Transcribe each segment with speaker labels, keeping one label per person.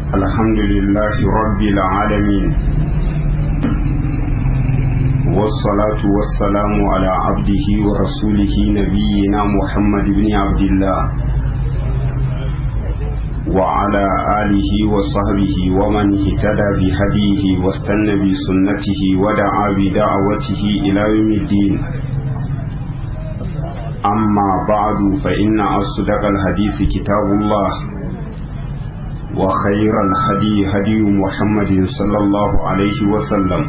Speaker 1: الحمد لله رب العالمين والصلاة والسلام على عبده ورسوله نبينا محمد بن عبد الله وعلى آله وصحبه ومن اهتدى بهديه واستنى بسنته ودعا بدعوته إلى يوم الدين أما بعد فإن أصدق الحديث كتاب الله وخير الهدي هدي محمد صلى الله عليه وسلم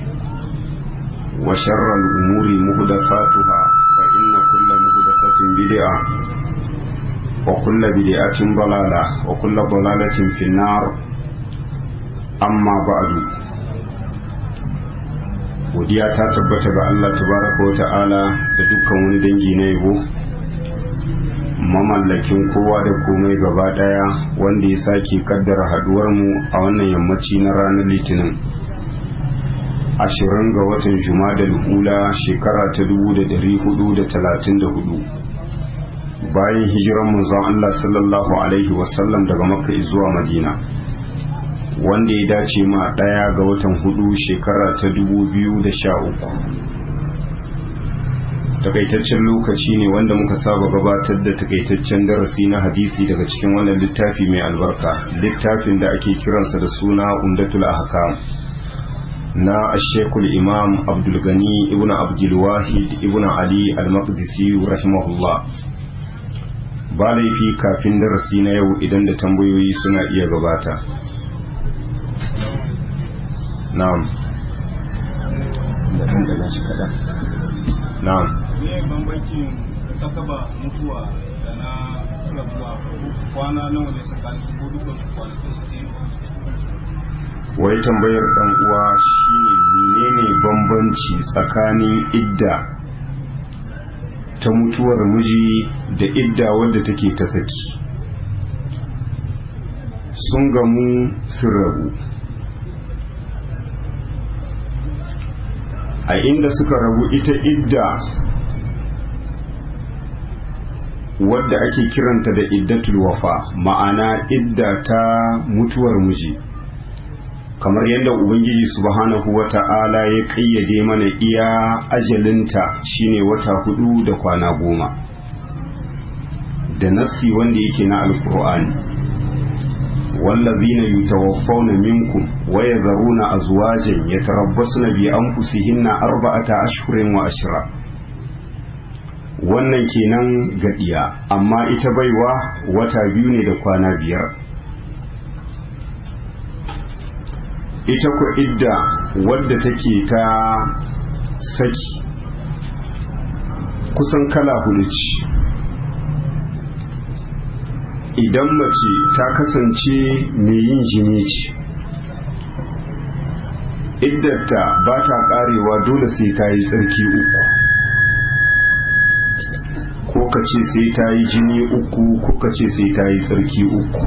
Speaker 1: وشر الأمور مهدساتها فإن كل مهدسة بدعة وكل بدعة ضلالة وكل ضلالة في النار أما بعد godiya ta tabbata ga Allah tabaraka wa ta'ala da dukkan wani dangi na yabo mamallakin kowa da komai gaba daya wanda ya sake kaddara haduwar mu a wannan yammaci na ranar litinin ashirin ga watan jumadal ula shekara ta dubu da dari hudu da talatin da hudu bayan hijiran manzon Allah sallallahu alaihi wasallam daga makka zuwa madina wanda ya dace ma ɗaya ga watan hudu shekara ta dubu biyu da sha uku takaitaccen lokaci ne wanda muka saba gabatar da takaitaccen darasi na hadisi daga cikin wannan littafi mai albarka littafin da ake kiransa da suna umdatul ahkam na ashekul imam abdulgani ibn abdulwahid ibn ali al-maqdisi rahimahullah ba laifi kafin darasi na yau idan da tambayoyi suna iya gabata na'am da kan da shi kada na'am
Speaker 2: ne bambancin takaba mutuwa da na rabuwa kwana nawa ne tsakanin su ko dukkan su kwanakin su ne
Speaker 1: wai tambayar dan uwa shine menene bambanci tsakanin idda ta mutuwar miji da idda wadda take ta saki sun gamu sun rabu a inda suka rabu ita idda wadda ake kiranta da iddatul wafa ma'ana idda ta mutuwar miji kamar yadda ubangiji subhanahu wata'ala ya kayyade mana iya ajalinta shine wata hudu da kwana goma da nassi wanda yake na alkur'ani والذين يتوفون منكم ويذرون أزواجا يتربصن بأنفسهن أربعة أشهر وأشرا wannan kenan gadiya amma ita baiwa wata biyu ne da kwana biyar ita ku idda wadda take ta saki kusan kala hudu ce idan mace ta kasance mai yin jini ce iddarta ba ta karewa dole sai ta yi tsarki uku ko ka ce sai ta yi jini uku ko ka ce sai ta yi tsarki uku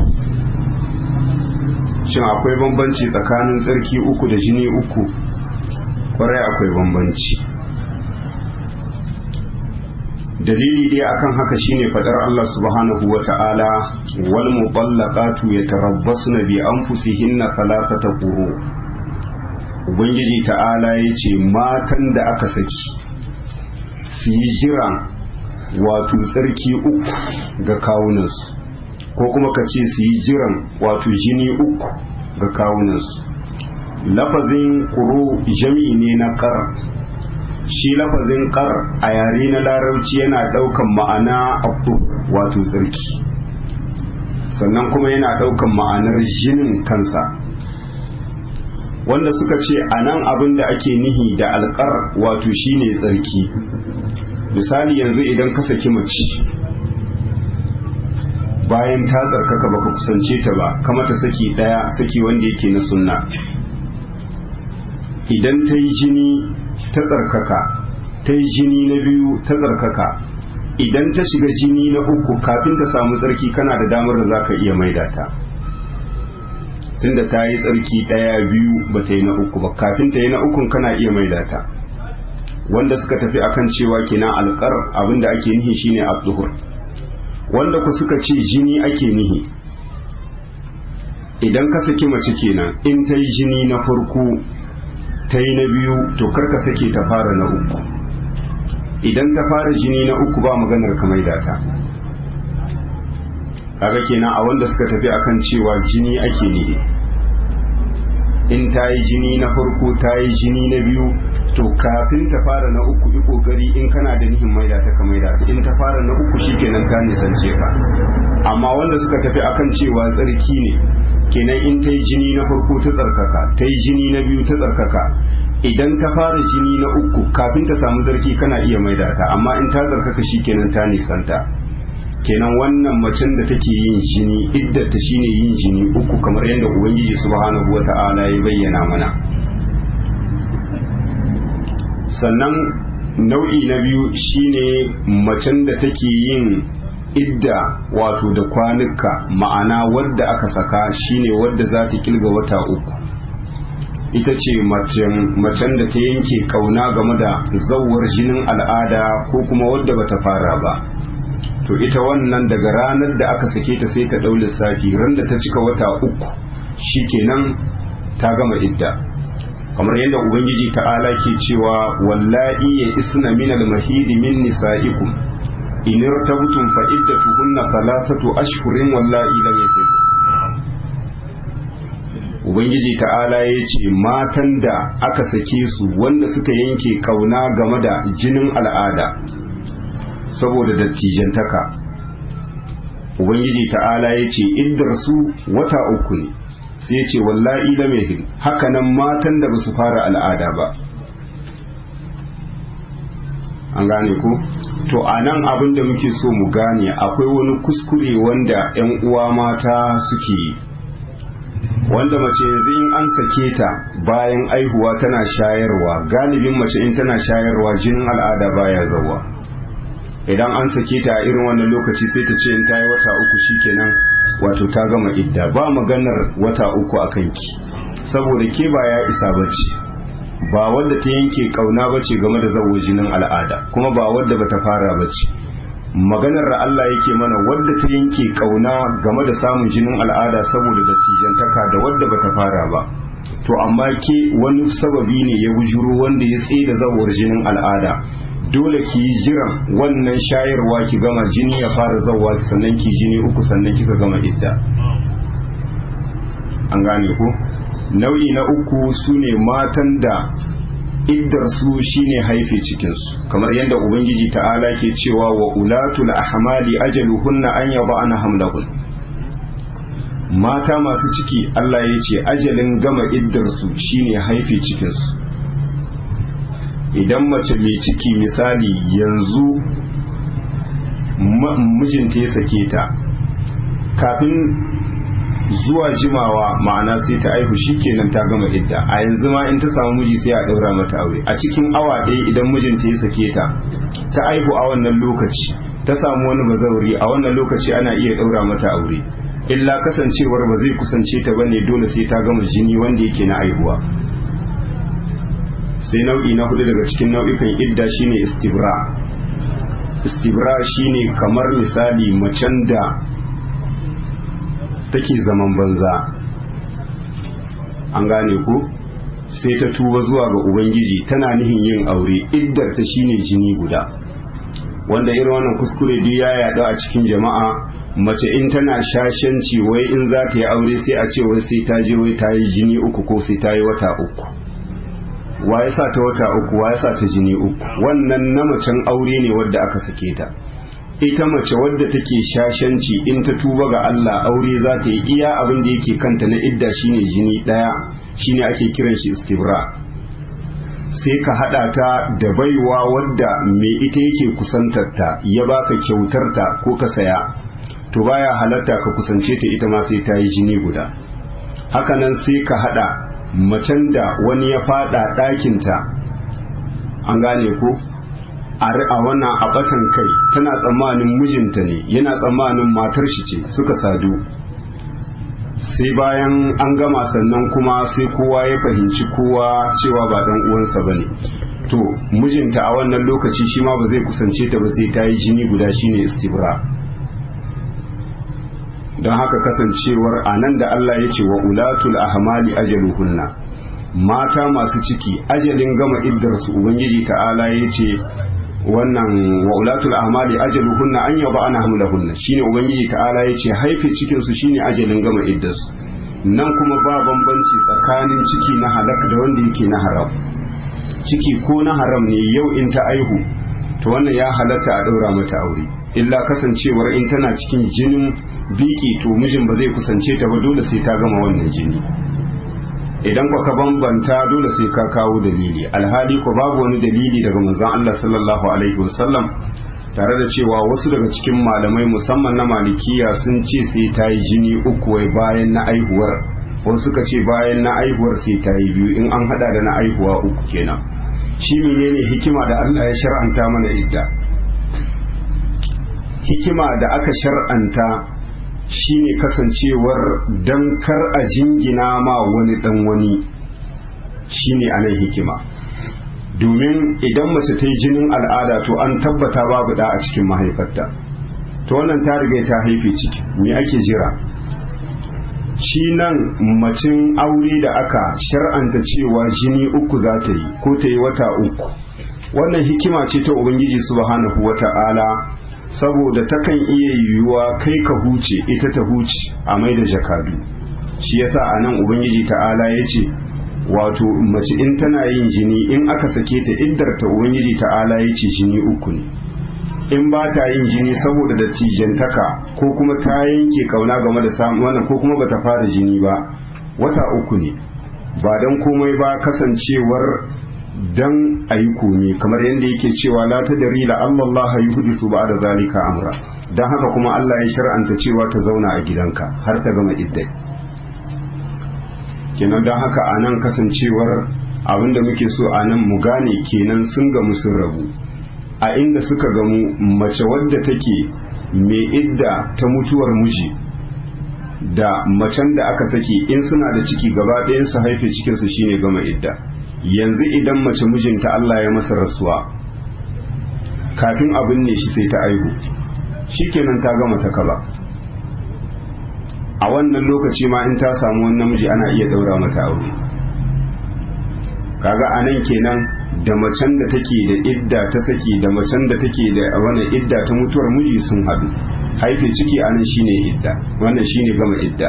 Speaker 1: shin akwai bambanci tsakanin tsarki uku da jini uku kwarai akwai bambanci dalili dai akan haka shine fadar Allah subhanahu wa ta'ala wal muballaqatu yatarabbasna bi anfusihinna thalathata quru ubangiji ta'ala yace matan da aka saki su yi jira wato tsarki uku ga kawunansu ko kuma ka ce su yi jiran wato jini uku ga kawunansu lafazin quru jami'i ne na qara shi lafazin kar a yare na larabci yana daukan ma'ana abu wato tsarki sannan kuma yana daukan ma'anar jinin kansa wanda suka ce a nan abin da ake nihi da alkar wato shine tsarki misali yanzu idan ka saki mace bayan ta tsarkaka baka kusance ta ba kama ta saki daya saki wanda yake na sunna idan ta yi jini ta tsarkaka ta yi jini na biyu ta tsarkaka idan ta shiga jini na uku kafin ta samu tsarki kana da damar da za ka iya maida ta tunda ta yi tsarki ɗaya biyu ba ta yi na uku ba kafin ta yi na ukun kana iya maida ta wanda suka tafi akan cewa kenan alƙar abinda ake nihi shine abduhur wanda ku suka ce jini ake nihi idan ka saki mace kenan in ta yi jini na farko ta yi na biyu to karka sake ta fara na uku idan ta fara jini na uku ba maganar ka maida ta kaga kenan a wanda suka tafi akan cewa jini ake ne in ta yi jini na farko ta yi jini na biyu to kafin ta fara na uku yi kokari in kana da nihin maida ta ka maida ta in ta fara na uku shikenan ka nisance ka amma wanda suka tafi akan cewa tsarki ne kenan in ta yi jini na farko ta tsarkaka ta yi jini na biyu ta tsarkaka idan ta fara jini na uku kafin ta samu zarki kana iya maida ta amma in ta tsarkaka shikenan ta nisanta kenan wannan macen da take yin jini iddata shine yin jini uku kamar yadda ubangiji subhanahu wata'ala ya bayyana mana sannan nau'i na biyu shine macen da take yin idda wato da kwanuka ma'ana wadda aka saka shine wadda za ta kilga wata uku ita ce macen da ta yanke kauna game da zawar jinin al'ada ko kuma wadda bata fara ba to ita wannan daga ranar da aka sake ta sai ta ɗau lissafi ran da ta cika wata uku shikenan ta gama idda kamar yadda ubangiji ta'ala ke cewa wallahi ya isna min al-mahidi min nisa'ikum in irtabtum fa iddatuhunna thalathatu ashhurin wallahi lam yahid ubangiji ta'ala ya ce matan da aka sake su wanda suka yanke kauna game da jinin al'ada saboda dattijantaka ubangiji ta'ala ya ce iddar su wata uku ne sai ya ce wallahi lam yahid hakanan matan da basu fara al'ada ba an gane ku to a nan abin da muke so mu gane akwai wani kuskure wanda 'yan uwa mata suke yi wanda mace yanzu in an sake ta bayan aihuwa tana shayarwa galibin mace in tana shayarwa jinin al'ada baya zawa idan an sake ta a irin wannan lokaci sai ta ce in ta yi wata uku shikenan wato ta gama idda ba maganar wata uku a kanki saboda ke ba ya isa bace ba wadda ta yanke kauna bace game da zawo jinin al'ada kuma ba wadda bata fara bace maganar da Allah yake mana wadda ta yanke kauna game da samun jinin al'ada saboda dattijantaka da wadda bata fara ba to amma ke wani sababi ne ya bujuro wanda ya tsaye da zawar jinin al'ada dole ki yi jiran wannan shayarwa ki gama jini ya fara zawa sannan ki jini uku sannan kika gama idda an gane ku nau'i na uku su ne matan da iddar su shine haife cikinsu kamar yadda ubangiji ta'ala ke cewa wa ulatul ahmali ajaluhunna an yada'ana hamlahun mata masu ciki Allah ya ce ajalin gama iddar su shine haife cikinsu idan mace mai ciki misali yanzu mijinta ya sake ta kafin zuwa jimawa ma'ana sai ta aihu shikenan ta gama idda a yanzu ma in ta samu miji sai a daura mata aure a cikin awa ɗaya idan mijinta ya sake ta ta aihu a wannan lokaci ta samu wani bazauri a wannan lokaci ana iya daura mata aure illa kasancewar ba zai kusance ta bane dole sai ta gama jini wanda yake na aihuwa sai nau'i na hudu daga cikin nau'ikan idda shine istibra istibra shine kamar misali macen da take zaman banza an gane ku sai ta tuba zuwa ga ubangiji tana nihin yin aure iddar ta shine jini guda wanda irin wannan kuskure duk ya yaɗu a cikin jama'a mace in tana shashanci wai in za ta yi aure sai a ce wai sai ta je wai ta yi jini uku ko sai ta yi wata uku wa ya sa ta wata uku wa ya sa ta jini uku wannan na macen aure ne wadda aka sake ta ita mace wadda take shashanci in ta tuba ga Allah aure za ta yi iya abin da yake kanta na idda shine jini daya shine ake kiran shi istibra sai ka hada ta da baiwa wadda mai ita yake kusantarta ya baka kyautarta ko ka saya to baya halatta ka kusance ta ita ma sai ta yi jini guda hakanan sai ka hada macen da wani ya fada ɗakinta an gane ko a wannan abatan kai tana tsammanin mijinta ne yana tsammanin matar shi ce suka sadu sai bayan an gama sannan kuma sai kowa ya fahimci kowa cewa ba dan uwansa bane to mijinta a wannan lokaci shi ma ba zai kusance ta ba sai ta yi jini guda shine istibra don haka kasancewar a nan da Allah ya ce wa ulatul ahmali ajaluhunna mata masu ciki ajalin gama iddarsu ubangiji ta'ala ya ce wannan wa ulatul ahmali ajaluhunna an yaba ana hamlahunna shine ubangiji ta'ala ya ce haife cikin su shine ajalin gama iddarsu nan kuma ba bambanci tsakanin ciki na halak da wanda yake na haram ciki ko na haram ne yau in ta aihu to wannan ya halatta a ɗaura mata aure illa kasancewar in tana cikin jinin biki to mijin ba zai kusance ta ba dole sai ta gama wannan jini idan ko ka bambanta dole sai ka kawo dalili alhali ko babu wani dalili daga manzon Allah sallallahu alaihi wasallam tare da cewa wasu daga cikin malamai musamman na malikiya sun ce sai ta yi jini uku wai bayan na aihuwar wasu suka ce bayan na aihuwar sai ta yi biyu in an hada da na aihuwa uku kenan shi menene hikima da Allah ya shar'anta mana idda hikima da aka shar'anta shine kasancewar dan kar a jingina ma wani dan wani shine anan hikima domin idan mace ta yi jinin al'ada to an tabbata babu da a cikin mahaifarta to wannan ta riga ta haife ciki me ake jira shi nan macin aure da aka shar'anta cewa jini uku za ta yi ko ta yi wata uku wannan hikima ce ta ubangiji subhanahu wata'ala saboda takan iya yiwuwa kai ka huce ita ta huce a mai da jakadu shi yasa a nan ubangiji ta'ala ya ce wato mace in tana yin jini in aka sake ta iddar ta ubangiji ta'ala ya ce jini uku ne in ba ta yin jini saboda dattijantaka ko kuma ta yanke kauna game da samun wannan ko kuma bata fara jini ba wata uku ne ba don komai ba kasancewar dan a yi komi kamar yadda yake cewa la ta dari la Allah yi hudu su ba da zalika amra don haka kuma Allah ya shar'anta cewa ta zauna a gidanka har ta gama iddai kenan don haka a nan kasancewar abinda muke so a nan mu gane kenan sun gamu sun rabu a inda suka gamu mace wadda take mai idda ta mutuwar miji da macen da aka saki in suna da ciki gaba ɗayan su haife cikinsu shine gama idda yanzu idan mace mijinta Allah ya masa rasuwa kafin abin ne shi sai ta aihu shikenan ta gama ta kaba a wannan lokaci ma in ta samu wani namiji ana iya daura mata aure kaga anan kenan da macen da take da idda ta saki da macen da take da wannan idda ta mutuwar miji sun hadu haife ciki anan shine idda wannan shine gama idda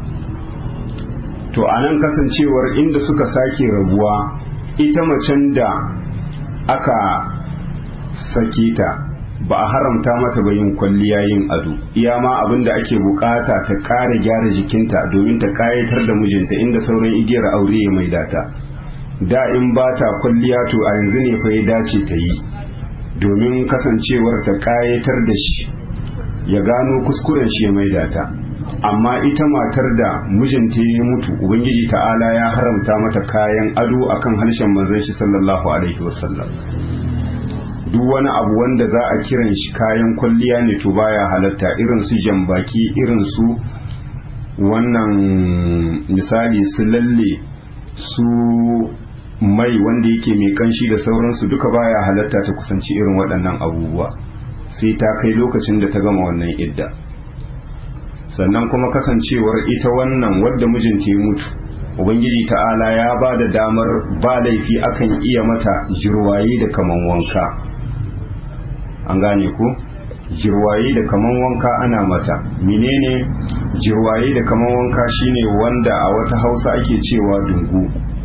Speaker 1: to anan kasancewar inda suka sake rabuwa ita macen da aka sake ta ba a haramta mata ba yin kwalliya yin ado iya ma abin da ake bukata ta kara gyara jikinta domin ta kayatar da mijinta inda sauran igiyar aure ya maida ta da in ba ta kwalliya to a yanzu ne fa ya dace ta yi domin kasancewar ta kayatar da shi ya gano kuskuren shi ya maida ta amma ita matar da mijinta ya mutu ubangiji ta'ala ya haramta mata kayan ado akan harshen manzon shi sallallahu alaihi wasallam duk wani abu wanda za a kiran shi kayan kwalliya ne to baya halatta irin su jambaki irin su wannan misali su lalle su mai wanda yake mai kanshi da sauransu duka baya halatta ta kusanci irin waɗannan abubuwa sai ta kai lokacin da ta gama wannan idda sannan kuma kasancewar ita wannan wadda mijinta ya mutu ubangiji ta'ala ya ba da damar ba laifi akan iya mata jirwaye da kaman wanka an gane ku jirwaye da kaman wanka ana mata menene jirwaye da kaman wanka shine wanda a wata hausa ake cewa dungu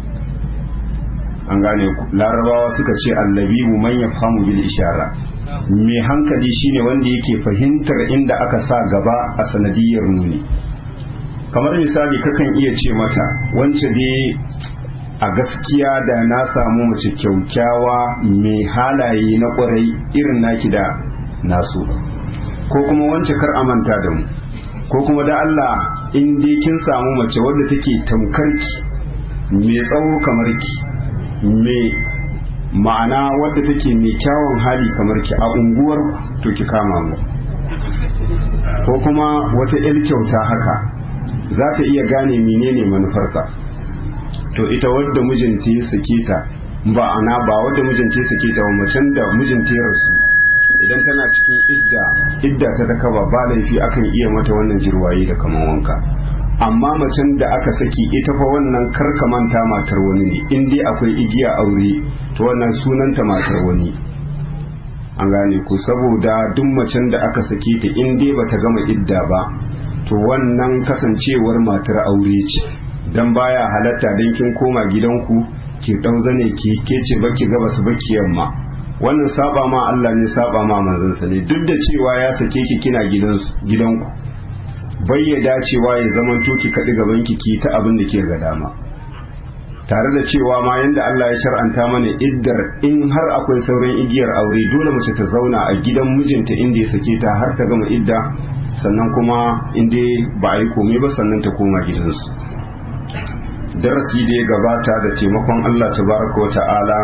Speaker 1: an gane ku larabawa suka ce allabibu man yafhamu bil ishara mai hankali shine wanda yake fahimtar inda aka sa gaba a sanadiyar nuni kamar misali kakan iya ce mata wance dai a gaskiya da na samu mace kyaukyawa mai halaye na kwarai irin naki da nasu ko kuma wance kar amanta da mu ko kuma da Allah in dai kin samu mace wadda take tamkarki mai tsawo kamar ki mai ma'ana wadda take mai kyawun hali kamar ki a unguwar to ki kama mu ko kuma wata 'yar kyauta haka za ta iya gane menene manufarka to ita wadda mijinta ya sake ta ba ana ba wadda mijinta ya sake ta ba macen da mijinta ya rasu idan tana cikin idda idda ta ta kaba ba laifi akan iya mata wannan jirwaye da kaman wanka amma macen da aka saki ita fa wannan karka manta matar wani ne in dai akwai igiya aure to wannan sunanta matar wani an gane ku saboda duk macen da aka sake ta in dai bata gama idda ba to wannan kasancewar matar aure ce dan baya halatta dan kin koma gidanku ki dau zane ki kece baki gabas baki yamma wannan saba ma Allah ne saba ma manzansa ne duk da cewa ya sake ki kina gidanku bai ya dacewa ya zaman ki kaɗi gaban ki ki ta abin da ke ga dama tare da cewa ma yanda Allah ya shar'anta mana iddar in har akwai sauran igiyar aure dole mace ta zauna a gidan mijinta inda ya sake ta har ta gama idda sannan kuma inda ba a yi komai ba sannan ta koma gidansu darasi da ya gabata da taimakon Allah tabaraka wa ta'ala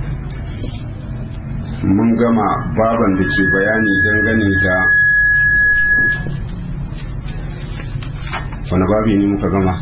Speaker 1: mun gama baban da ke bayani dangane da wani babi ne muka gama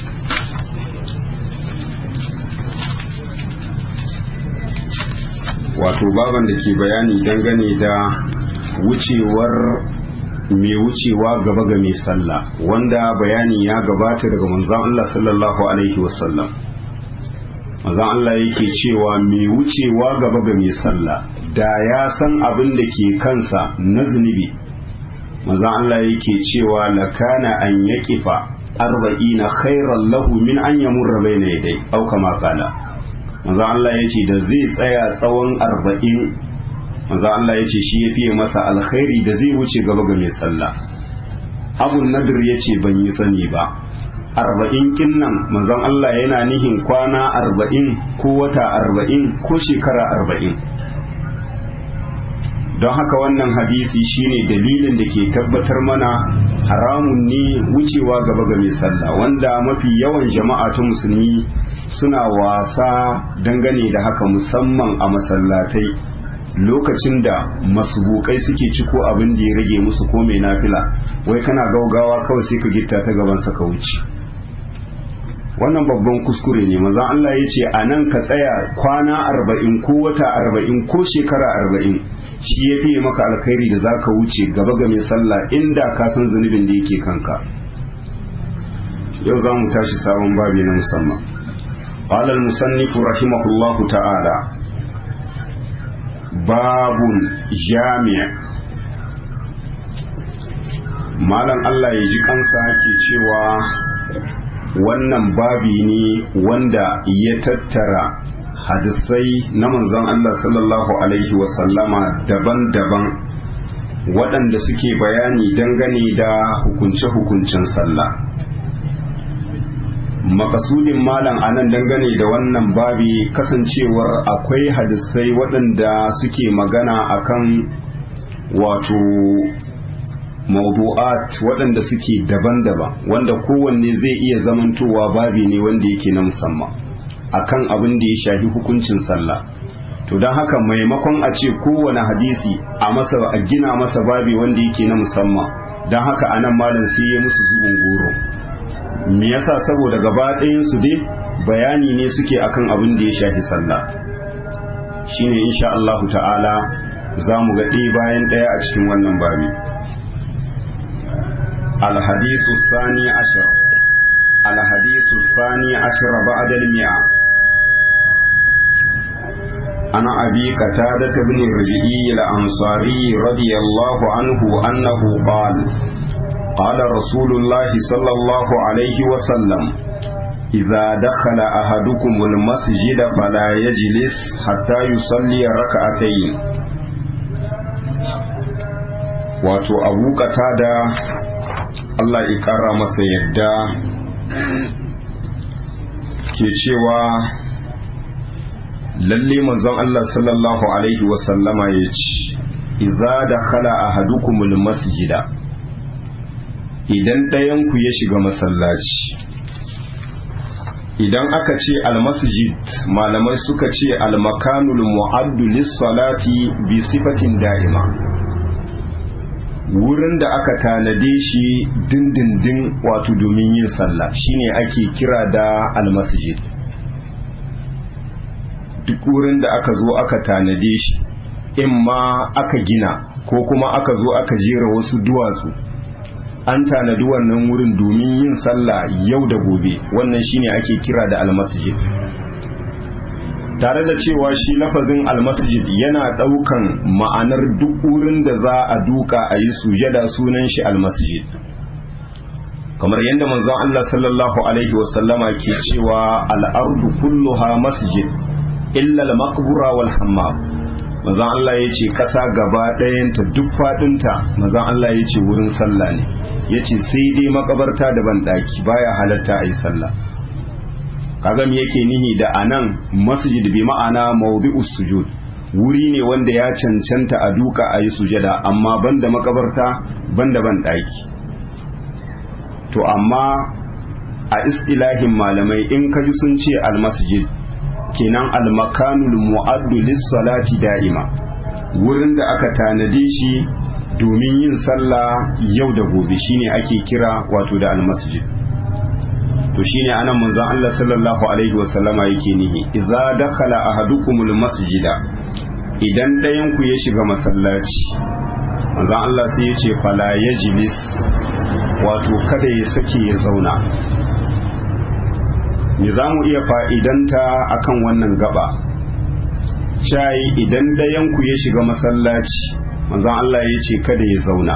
Speaker 1: wato baban da ke bayani dangane da wucewar mai wucewa gaba ga mai sallah wanda bayani ya gabata daga manzon Allah sallallahu alaihi wasallam manzon Allah yake cewa mai wucewa gaba ga mai sallah da ya san abin da ke kansa na zunubi manzon Allah yake cewa lakana an yaqifa arba'ina khairan lahu min an yamurra bayna yadai au kama qala manzon Allah yace da zai tsaya tsawon arba'in manzo Allah ya ce shi ya fiye masa alkhairi da zai wuce gaba ga mai sallah abun nadir ya ce ban yi sani ba arba'in kinnan manzon Allah yana nihin kwana arba'in ko wata arba'in ko shekara arba'in don haka wannan hadisi shine dalilin da ke tabbatar mana haramun ne wucewa gaba ga mai sallah wanda mafi yawan jama'a ta musulmi suna wasa dangane da haka musamman a masallatai lokacin da masbukai suke ciko abin da ya rage musu ko mai nafila wai kana gaugawa kawai sai ka gitta ta gaban sa ka wuce wannan babban kuskure ne manzon Allah ya ce a nan ka tsaya kwana arba'in ko wata arba'in ko shekara arba'in shi ya fiye maka alkhairi da za ka wuce gaba ga mai sallah inda ka san zunubin da yake kanka yau za mu tashi sabon babi na musamman قال المصنف رحمه الله تعالى babun jami'a malam Allah ya ji kansa ke cewa wannan babi ne wanda ya tattara hadisai na manzon Allah sallallahu alaihi wasallama daban-daban waɗanda suke bayani dangane da hukunce-hukuncen sallah makasudin malam anan dangane da wannan babi kasancewar akwai hadisai waɗanda suke magana akan wato mawdu'at waɗanda suke daban-daban wanda kowanne zai iya zamantowa babi ne wanda yake na musamman akan abin da ya shafi hukuncin sallah to don haka maimakon a ce kowane hadisi a masa a gina masa babi wanda yake na musamman don haka anan malam sai ya musu zubin goro me yasa saboda gaba ɗayan su dai bayani ne suke akan abin da ya shafi sallah shine insha Allahu ta'ala za mu ga ɗaya bayan ɗaya a cikin wannan babi الحديث الثاني عشر الحديث الثاني عشر بعد المئة عن أبي قتادة بن الرجئي الأنصاري رضي الله عنه أنه قال قال رسول الله صلى الله عليه وسلم إذا دخل أحدكم المسجد فلا يجلس حتى يصلي ركعتين wato abu da Allah ya ƙara masa yadda ke cewa lalle manzon Allah sallallahu alaihi wasallama ya ce idza dakhala ahadukumul masjida idan ɗayanku ya shiga masallaci idan aka ce almasjid malamai suka ce almakanul mu'addu lis-salati bi sifatin da'ima wurin da aka tanade shi dindindin wato domin yin sallah shine ake kira da almasjid duk wurin da aka zo aka tanade shi in ma aka gina ko kuma aka zo aka jera wasu duwatsu an tanadi wannan wurin domin yin sallah yau da gobe wannan shine ake kira da almasjid tare da cewa shi lafazin almasjid yana daukan ma'anar duk wurin da za a duka a yi sujada sunan shi almasjid kamar yadda manzon Allah sallallahu alaihi wasallama ke cewa al'ardu kulluha masjid illa al-maqbura wal hammam manzon Allah ya ce kasa gaba ɗayanta duk faɗinta manzon Allah ya ce wurin sallah ne ya ce sai dai makabarta da banɗaki baya halatta a yi sallah kaga me yake nihi da anan masjid bi ma'ana mawdi'us sujud wuri ne wanda ya cancanta a duka a yi sujada amma banda makabarta banda banɗaki to amma a istilahin malamai in kaji sun ce almasjid kenan almakanul mu'addu lis-salati da'ima wurin da aka tanade shi domin yin sallah yau da gobe shine ake kira wato da almasjid to shine anan manzon Allah sallallahu alaihi wasallama yake nihi idza dakhala ahadukumul masjida idan ɗayan ku ya shiga masallaci manzon Allah sai ya ce fala yajlis wato kada ya sake ya zauna me za mu iya fa'idanta akan wannan gaba shayi idan ɗayanku ya shiga masallaci manzan Allah ya ce kada ya zauna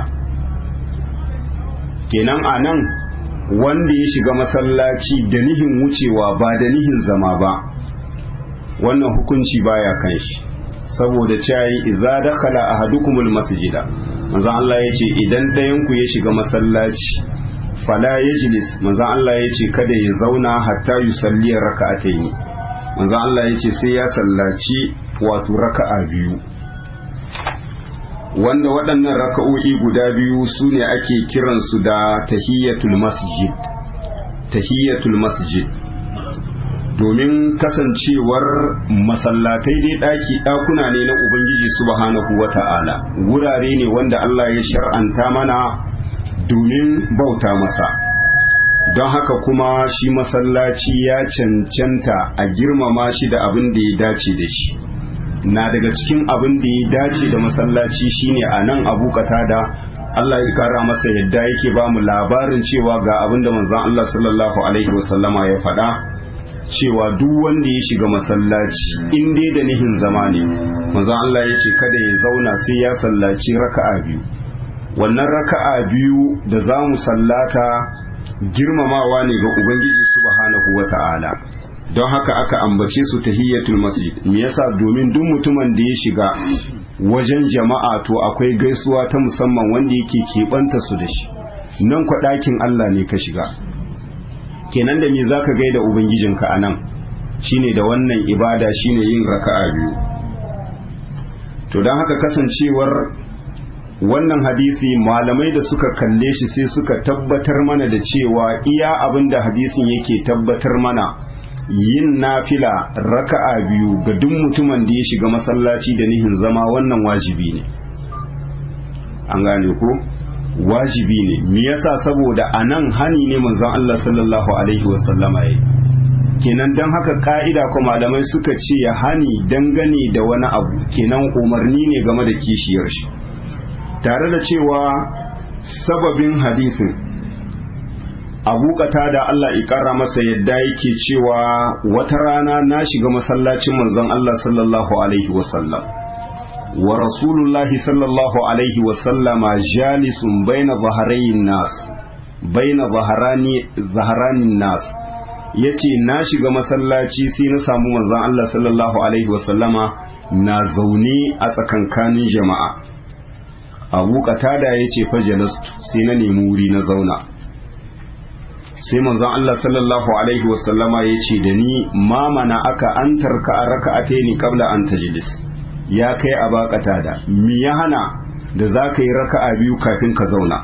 Speaker 1: kenan a nan wanda ya shiga masallaci da nihin wucewa ba da nihin zama ba wannan hukunci baya kan shi saboda cayi idza dakhala ahadukumul masjida manzon Allah ya ce idan ɗayanku ya shiga masallaci fala yajlis manzon Allah ya ce kada ya zauna hatta yusalli raka'ataini manzon Allah ya ce sai ya sallaci wato raka'a biyu wanda waɗannan raka'o'i guda biyu su ne ake kiransu da tahiyyatul masjid tahiyyatul masjid domin kasancewar masallatai dai ɗaki ɗakuna ne na ubangiji subhanahu wata'ala wurare ne wanda Allah ya shar'anta mana domin bauta masa don haka kuma shi masallaci ya cancanta a girmama shi da abin da ya dace da shi na daga cikin abin da ya dace da masallaci shine a nan abu da Allah ya kara masa yadda yake ba mu labarin cewa ga abin da manzon Allah sallallahu alaihi wasallama ya faɗa cewa duk wanda ya shiga masallaci in dai da nihin zama ne manzon Allah ya ce kada ya zauna sai ya sallaci raka'a biyu wannan raka'a biyu da za mu sallata girmamawa ne ga ubangiji subhanahu wata'ala don haka aka ambace su tahiyyatul masjid me yasa domin duk mutumin da ya shiga wajen jama'a to akwai gaisuwa ta musamman wanda yake keɓanta su da shi nan kwa ɗakin Allah ne ka shiga kenan da me zaka gaida ubangijinka a nan shine da wannan ibada shine yin raka'a biyu to don haka kasancewar wannan hadisi malamai da suka kalle shi sai suka tabbatar mana da cewa iya abin da hadisin yake tabbatar mana yin nafila raka'a biyu ga duk mutumin da ya shiga masallaci da nihin zama wannan wajibi ne an gane ko wajibi ne me yasa saboda anan hani ne manzon Allah sallallahu alaihi wasallama yayi kenan dan haka ka'ida ko malamai suka ce ya hani dangane da wani abu kenan umarni ne game da kishiyar shi tare da cewa sababin hadisin abu da Allah ikara masa yadda yake cewa wata rana na shiga masallacin manzon Allah sallallahu alaihi wasallam wa rasulullahi sallallahu alaihi wasallama jalisun baina zaharayin nas baina zaharani zaharanin nas yace na shiga masallaci sai na samu manzon Allah sallallahu alaihi wasallama na zaune a tsakankanin jama'a abu qatada yace fa jalastu sai na nemi wuri na zauna sai manzon Allah sallallahu alaihi wasallama ya ce da ni ma mana aka an tarka a raka'ate ni kabla an tajlis ya kai a bakata da mi ya hana da za ka yi raka'a biyu kafin ka zauna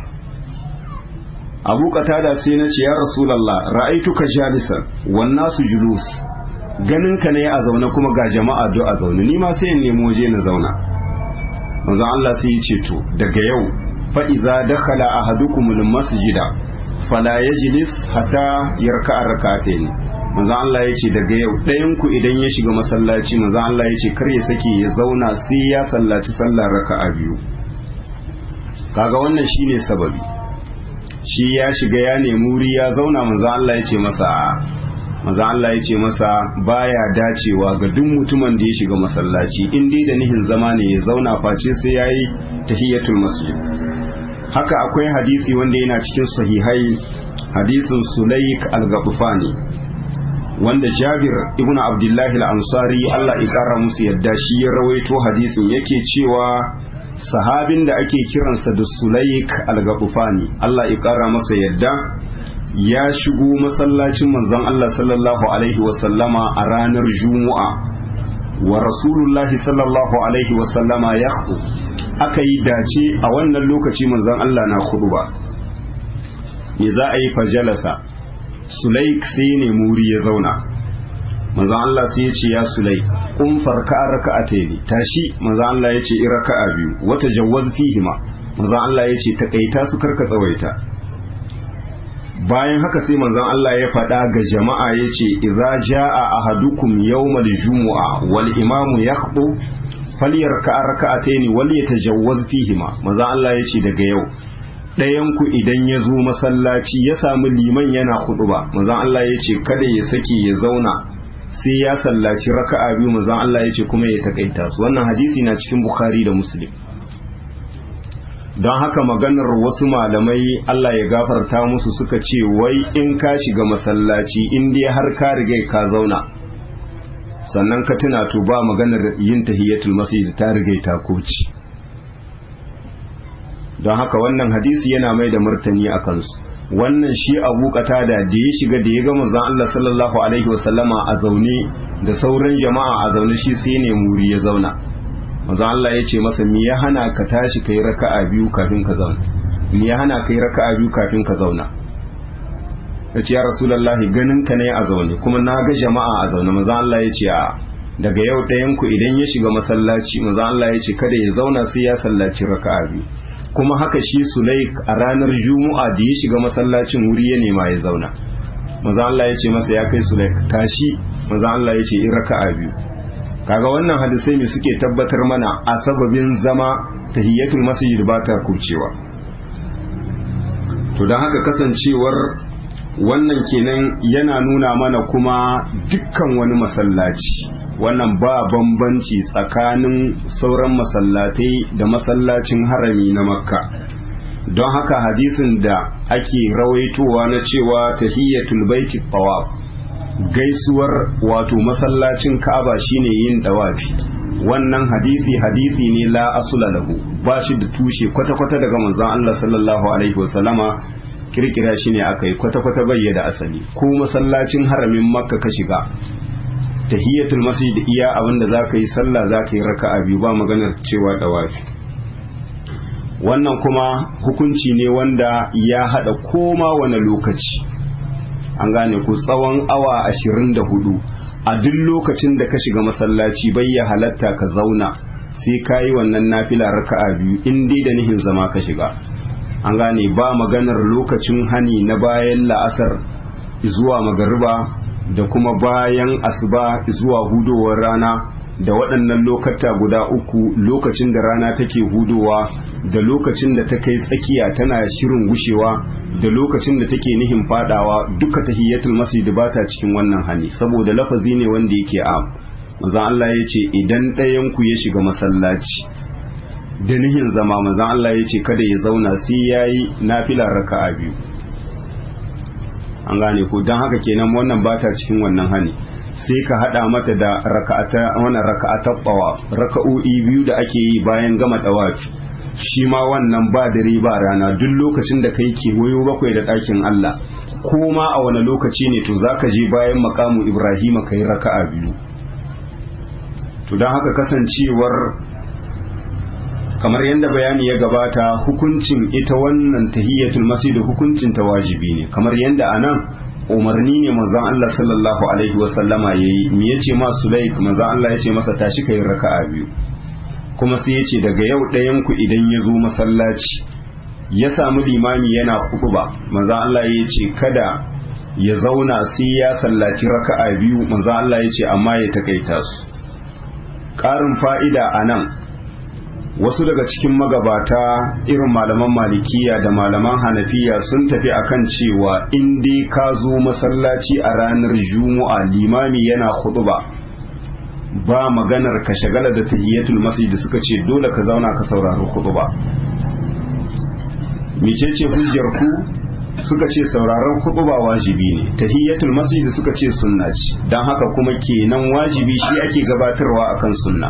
Speaker 1: abu qatada sai na ce ya rasulullah ra'aituka jalisan wan nasu julus ganin ka ne a zaune kuma ga jama'a do a zaune ni ma sai in nemo waje na zauna manzon Allah sai ya ce to daga yau fa idza dakhala ahadukumul masjida fala yajlis hatta yarka rak'atayn manzo Allah yace daga yau ɗayan ku idan ya shiga masallaci manzo Allah yace kar ya sake ya zauna sai ya sallaci sallar raka'a biyu kaga wannan shine sababi shi ya shiga ya nemi wuri ya zauna manzo Allah ya ce masa manzo Allah ya ce masa baya dacewa ga duk mutumin da ya shiga masallaci in dai da nihin zama ne ya zauna face sai yayi tahiyatul masjid haka akwai hadisi wanda yana cikin sahihai hadisin Sulaik al-Ghabfani wanda Jabir ibn Abdullahi al-Ansari Allah ya kara musu yadda shi ya rawaito hadisin yake cewa sahabin da ake kiransa da Sulaik al-Ghabfani Allah ya kara masa yadda ya shigo masallacin manzon Allah sallallahu alaihi wasallama a ranar Juma'a wa Rasulullahi sallallahu alaihi wasallama ya aka yi dace a wannan lokaci manzon Allah na ba. me za a yi fajalasa Sulaik sai ne muri ya zauna manzon Allah sai ya ce ya Sulaik kun farka raka'ataini tashi manzon Allah ya ce raka'a biyu wata jawwaz fihima manzon Allah ya ce takaita su karka tsawaita bayan haka sai manzon Allah ya faɗa ga jama'a ya ce idza jaa ahadukum yawmal jumu'a wal imamu yakhbu falyarka raka'ataini wal yatajawwaz fihima manzon Allah ya ce daga yau ɗayan ku idan ya zo masallaci ya samu liman yana ba manzon Allah ya ce kada ya sake ya zauna sai ya sallaci raka'a biyu manzon Allah ya ce kuma ya takaita su wannan hadisi na cikin Bukhari da Muslim don haka maganar wasu malamai Allah ya gafarta musu suka ce wai in ka shiga masallaci in dai har ka riga ka zauna sannan ka tuna to ba maganar yin tahiyatul masjid ta riga ta koci don haka wannan hadisi yana mai da martani a kansu wannan shi abu kata da da ya shiga da ya ga manzon Allah sallallahu alaihi wasallama a zaune da sauran jama'a a zaune shi sai ne muri ya zauna manzo Allah ya ce masa me ya hana ka tashi kai raka'a biyu kafin ka zauna me ya hana kai raka'a biyu kafin ka zauna yace ya rasulullahi ganin ka ne a zaune kuma na ga jama'a a zaune manzo Allah ya ce a daga yau ɗayan ku idan ya shiga masallaci manzo Allah ya ce kada ya zauna sai ya sallaci raka'a biyu kuma haka shi Sulaik a ranar Juma'a da ya shiga masallacin wuri ya nema ya zauna manzo Allah ya ce masa ya kai Sulaik tashi manzo Allah ya ce in raka'a biyu kaga wannan hadisai ne suke tabbatar mana a sababin zama tahiyatul masjid ba ta kurcewa to don haka kasancewar wannan kenan yana nuna mana kuma dukkan wani masallaci wannan ba bambanci tsakanin sauran masallatai da masallacin harami na makka don haka hadisin da ake rawaitowa na cewa tahiyatul baiti tawaf gaisuwar wato masallacin Ka'aba shine yin dawafi wannan hadisi hadisi ne la asula lahu ba shi da tushe kwata-kwata daga manzon Allah sallallahu alaihi wasallama kirkira shi ne aka yi kwata-kwata bai da asali ko masallacin haramin makka ka shiga tahiyatul masjid iya abinda zaka yi sallah zaka yi raka'a biyu ba maganar cewa dawafi wannan kuma hukunci ne wanda ya hada koma wani lokaci an gane ku tsawon awa ashirin da hudu a duk lokacin da ka shiga masallaci bai ya halatta ka zauna sai ka yi wannan nafila raka'a biyu in dai da nihin zama ka shiga an gane ba maganar lokacin hani na bayan la'asar zuwa magariba da kuma bayan asuba zuwa hudowar rana da waɗannan lokata guda uku lokacin da rana take hudowa da lokacin da ta kai tsakiya tana shirin gushewa da lokacin da take nihin fadawa duka tahiyatul masjid ba ta cikin wannan hani saboda lafazi ne wanda yake a manzon Allah ya ce idan ɗayan ku ya shiga masallaci da nihin zama manzon Allah ya ce kada ya zauna sai yayi nafila raka'a biyu an gane ko don haka kenan wannan ba ta cikin wannan hani sai ka hada mata da raka'ata wannan raka'atar tawaf raka'o'i biyu da ake yi bayan gama tawafi shi ma wannan ba dare ba rana duk lokacin da kai kewayo bakwai da ɗakin Allah ko ma a wani lokaci ne to zaka je bayan makamu Ibrahim kai raka'a biyu to don haka kasancewar kamar yadda bayani ya gabata hukuncin ita wannan tahiyatul masjid hukuncin ta wajibi ne kamar yadda anan umarni ne manzon Allah sallallahu alaihi wa sallama yayi me yace ma Sulaik manzon Allah yace masa tashi kai raka'a biyu kuma sai yace daga yau ɗayan ku idan ya zo masallaci ya samu limami yana ba manzon Allah yace kada ya zauna sai ya sallaci raka'a biyu manzon Allah yace amma ya takaita su ƙarin fa'ida anan wasu daga cikin magabata irin malaman malikiya da malaman hanafiya sun tafi akan cewa in dai ka zo masallaci a ranar juma'a limami yana khutba ba maganar ka shagala da tahiyatul masjid suka ce dole ka zauna ka saurari khutba mecece hujjar ku suka ce sauraron khutba wajibi ne tahiyatul masjid suka ce sunna ce dan haka kuma kenan wajibi shi ake gabatarwa akan sunna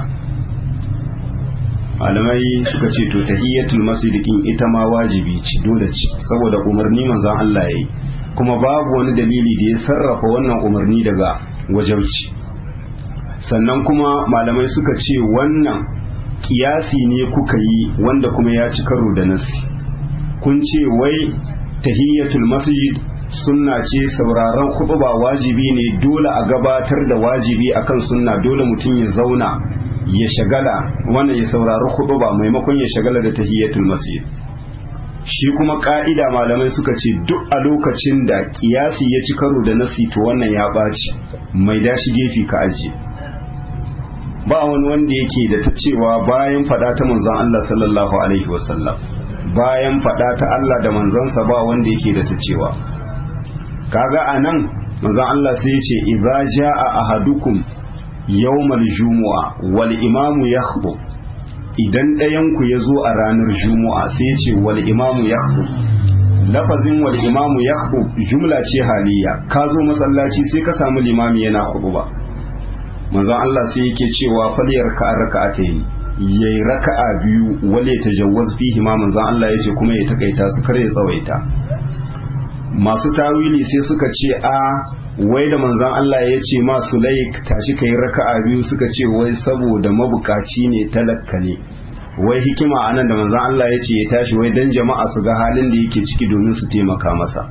Speaker 1: malamai suka ce to tahiyatul masjid kin ita ma wajibi ce dole ce saboda umarni manzon Allah yayi kuma babu wani dalili da ya sarrafa wannan umarni daga wajauci sannan kuma malamai suka ce wannan kiyasi ne kuka yi wanda kuma ya ci karo da nasi kun ce wai tahiyyatul masjid sunna ce sauraron khutba wajibi ne dole a gabatar da wajibi akan sunna dole mutum ya zauna ya shagala wannan ya saurari khutba maimakon ya shagala da tahiyyatul masjid shi kuma ka'ida malamai suka ce duk a lokacin da kiyasi ya ci karo da nasi to wannan ya ɓaci mai dashi gefe ka ajiye ba wani wanda yake da ta cewa bayan fada ta manzon Allah sallallahu alaihi wasallam bayan fada ta Allah da manzansa ba wanda yake da ta cewa kaga anan manzon Allah sai ya ce idza jaa ahadukum yawmal jumu'a wal imamu yakhutub idan ɗayan ku ya zo a ranar jumu'a sai ya ce wal imamu yakhutub lafazin wal imamu yakhutub jumla ce haliya ka zo masallaci sai ka samu limami yana khutba manzon Allah sai yake cewa faliyar ka raka'atayn yayi raka'a biyu wale tajawwaz fihi ma manzon Allah yace kuma ya takaita su kare tsawaita masu tawili sai suka ce a wai da manzon Allah ya ce ma Sulaik tashi kai raka'a biyu suka ce wai saboda mabukaci ne talakka ne wai hikima anan da manzon Allah ya ce ya tashi wai dan jama'a su ga halin da yake ciki domin su taimaka masa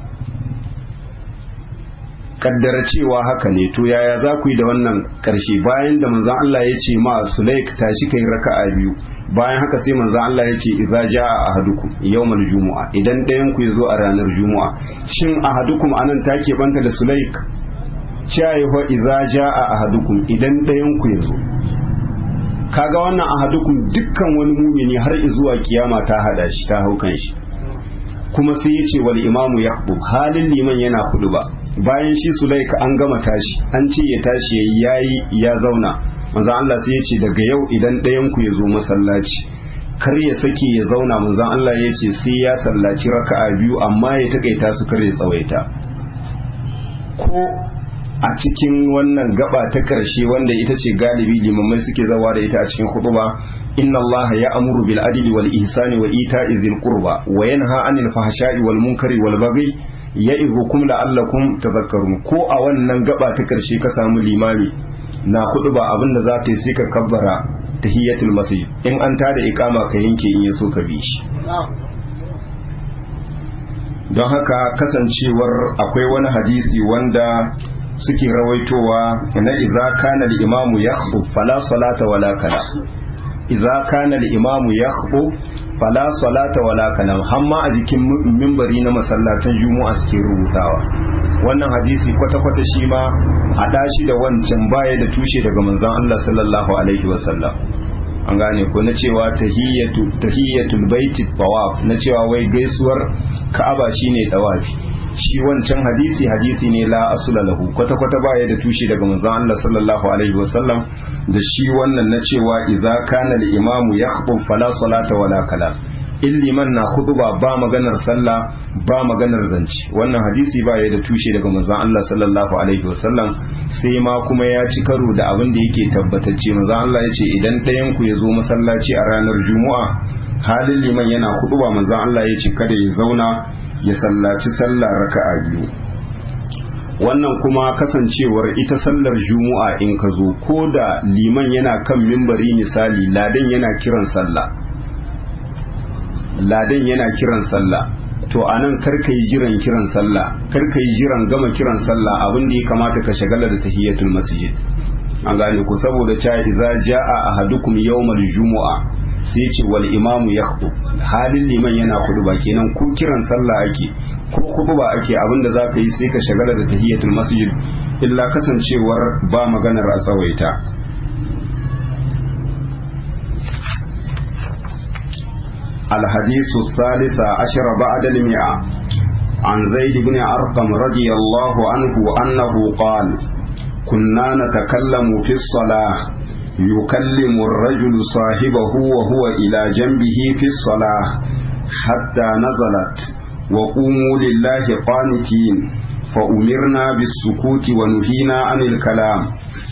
Speaker 1: kaddara cewa haka ne to yaya za ku yi da wannan karshe bayan da manzon Allah ya ce ma Sulaik tashi kai raka'a biyu bayan haka sai manzon Allah ya ce idza jaa ahadukum yawmal jumu'a idan ɗayan ku yazo a ranar jumu'a shin ahadukum anan take banta da Sulaik cewa fa idza jaa ahadukum idan ɗayan ku yazo kaga wannan ahadukum dukkan wani mumini har zuwa kiyama ta hada shi ta haukan shi kuma sai ya ce wal imamu yaqbu halin liman yana kudu ba bayan shi sulaika an gama tashi an ce ya tashi ya yi ya zauna manzan Allah sai ya ce daga yau idan ɗayan ku ya zo masallaci kar ya sake ya zauna manzan Allah ya ce sai ya sallaci raka'a biyu amma ya takaita su kar ya tsawaita ko a cikin wannan gaba ta karshe wanda ita ce galibi limamai suke zawa da ita a cikin khutba inna allaha ya'muru bil adli wal ihsani wa ita'i dhil qurba wa yanha 'anil fahsha'i wal munkari wal baghi ya'izukum la'allakum tadhakkarun ko a wannan gaba ta karshe ka samu limami na khutba abinda za ta yi sai ka kabbara tahiyatul masjid in an tada iqama ka yanke in yaso ka bi shi don haka kasancewar akwai wani hadisi wanda suke rawaitowa na idza kana al-imamu yakhutub fala salata wala kala idza kana al-imamu yakhutub fala salata wala kalam hamma a jikin mimbari na masallatan juma'a suke rubutawa wannan hadisi kwata-kwata shi ma a shi da wancan baya da tushe daga manzon Allah sallallahu alaihi wasallam an gane ko na cewa tahiyatu tahiyatul baiti tawaf na cewa wai gaisuwar ka'aba shine tawafi shi wancan hadisi hadisi ne la asula lahu kwata kwata baya da tushe daga manzon Allah sallallahu alaihi wasallam da shi wannan na cewa idza kana al imamu yakhutub fala salata wala kala in liman na khutba ba maganar sallah ba maganar zanci wannan hadisi baya da tushe daga manzon Allah sallallahu alaihi wasallam sai ma kuma ya ci karo da abin da yake tabbatacce manzon Allah ya ce idan ɗayan ku ya zo masallaci a ranar juma'a halin liman yana khutba manzon Allah ya ce kada ya zauna ya sallaci sallah raka'a biyu wannan kuma kasancewar ita sallar juma'a in ka zo ko da liman yana kan mimbari misali ladan yana kiran sallah ladan yana kiran sallah to anan karka yi jiran kiran sallah karka yi jiran gama kiran sallah abin da ya kamata ka shagala da tahiyatul masjid an gane ku saboda cha idza jaa ahadukum yawmal jumu'a sai ce wal imamu yakhutub halin liman yana ba kenan ko kiran sallah ake ko khutba ake abinda zaka yi sai ka shagala da tahiyatul masjid illa kasancewar ba maganar a tsawaita الحديث الثالث عشر بعد المئة عن زيد بن أرقم رضي الله عنه أنه قال كنا نتكلم في الصلاة يكلم الرجل صاحبه وهو إلى جنبه في الصلاة حتى نزلت وقوموا لله قانتين فأمرنا بالسكوت ونهينا عن الكلام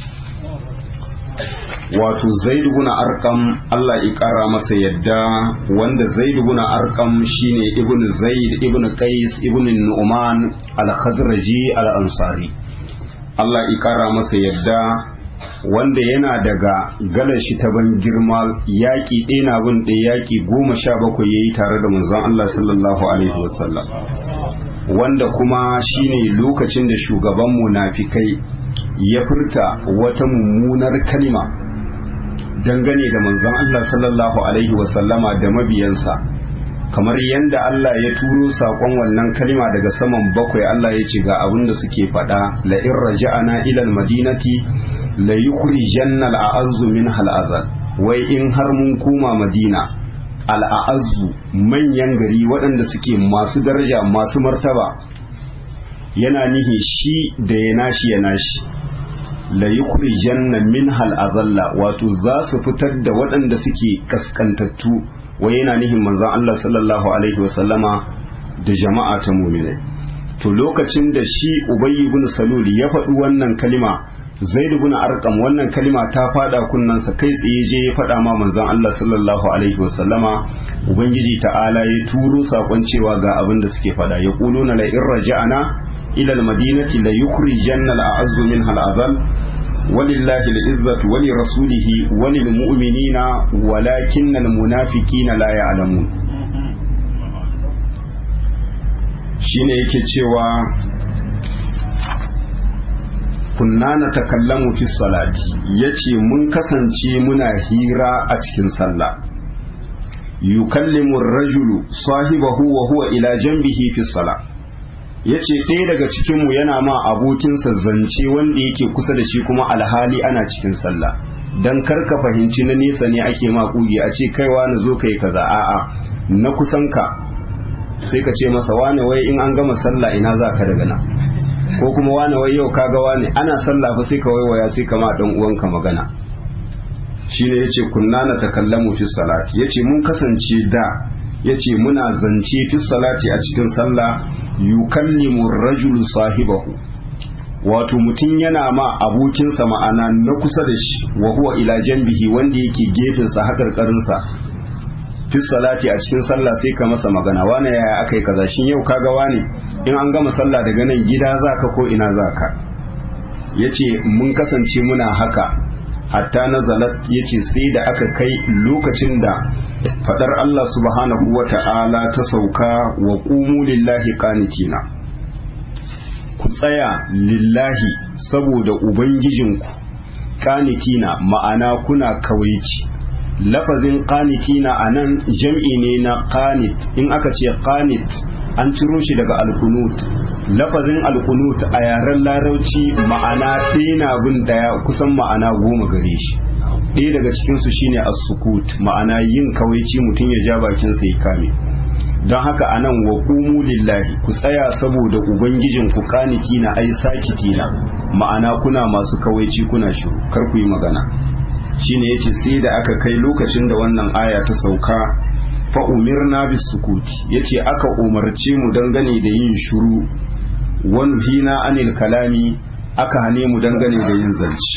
Speaker 1: wato zaid ibn arqam Allah ya kara masa yadda wanda zaid ibn arqam shine ibn zaid ibn qais ibn nu'man al-khadraji al-ansari Allah ya kara masa yadda wanda yana daga galar shi ta ban girma yaƙi ɗaya na bin ɗaya yaƙi goma sha bakwai ya yi tare da manzon Allah sallallahu alaihi wasallam wanda kuma shine lokacin da shugaban munafikai ya furta wata mummunar kalima dangane da manzon Allah sallallahu alaihi wasallama da mabiyansa kamar yadda Allah ya turo saƙon wannan kalima daga saman bakwai Allah ya ce ga abin da suke faɗa la in raja'ana ila madinati la yukhrijanna al-a'azzu min al wai in har mun koma madina al-a'azzu manyan gari waɗanda suke masu daraja masu martaba yana nihi shi da ya nashi ya nashi la yukhrijanna min al-azalla wato za su fitar da waɗanda suke kaskantattu wai yana nihin manzon Allah sallallahu alaihi wasallama da jama'a ta mu'minai to lokacin da shi Ubay ibn Salul ya faɗi wannan kalima Zaid ibn Arqam wannan kalima ta fada kunnansa kai tsaye je ya faɗa ma manzon Allah sallallahu alaihi wasallama ubangiji ta'ala ya turo sakon cewa ga abin da suke faɗa ya quluna la in raja'ana ila al-madinati la yukhrijanna al-a'azzu minha al-azal ولله العزة ولرسوله وللمؤمنين ولكن المنافقين لا يعلمون shine yake cewa kunna na takallamu fi salati yace mun kasance muna hira a cikin sallah yukallimu rajulu sahibahu wa huwa ila janbihi fi salah ya ce ɗaya daga cikinmu yana ma abokinsa zance wanda yake kusa da shi kuma alhali ana cikin sallah don karka fahimci na nesa ne ake ma kugi a ce kaiwa na zo kai kaza a'a na kusanka sai ka ce masa wane wai in an gama sallah ina za ka daga nan ko kuma wane wai yau ka ga wane ana sallah fa sai ka waiwaya sai ka ma dan uwanka magana shine yace kunna na takallamu fi salati yace mun kasance da yace muna zance fi salati a cikin sallah yukallimu rajulu sahibahu wato mutum yana ma abokinsa ma'ana na kusa da shi wa huwa ila janbihi wanda yake gefensa haƙarƙarinsa fi salati a cikin sallah sai ka masa magana wane yaya aka yi kaza shin yau kaga wane in an gama sallah daga nan gida zaka ko ina zaka yace mun kasance muna haka hatta nazalat yace sai da aka kai lokacin da fadar Allah subhanahu wa ta'ala ta sauka wa qumu lillahi qanitina ku tsaya lillahi saboda ubangijinku qanitina ma'ana kuna kawaici lafazin qanitina anan jam'i ne na qanit in aka ce qanit an ciro shi daga alkunut lafazin alkunut a yaren larauci ma'ana ɗaya na bin daya kusan ma'ana goma gare shi ɗaya daga cikinsu shine as-sukut ma'ana yin kawaici mutum ya ja bakinsa ya kame don haka anan wa qumu lillahi ku tsaya saboda ubangijin ku kaniki na ai sakiti na ma'ana kuna masu kawaici kuna shiru kar ku yi magana shine yace sai da aka kai lokacin da wannan aya ta sauka fa umirna bis sukuti yace aka umarce mu dangane da yin shiru wan hina anil kalami aka hane mu dangane da yin zance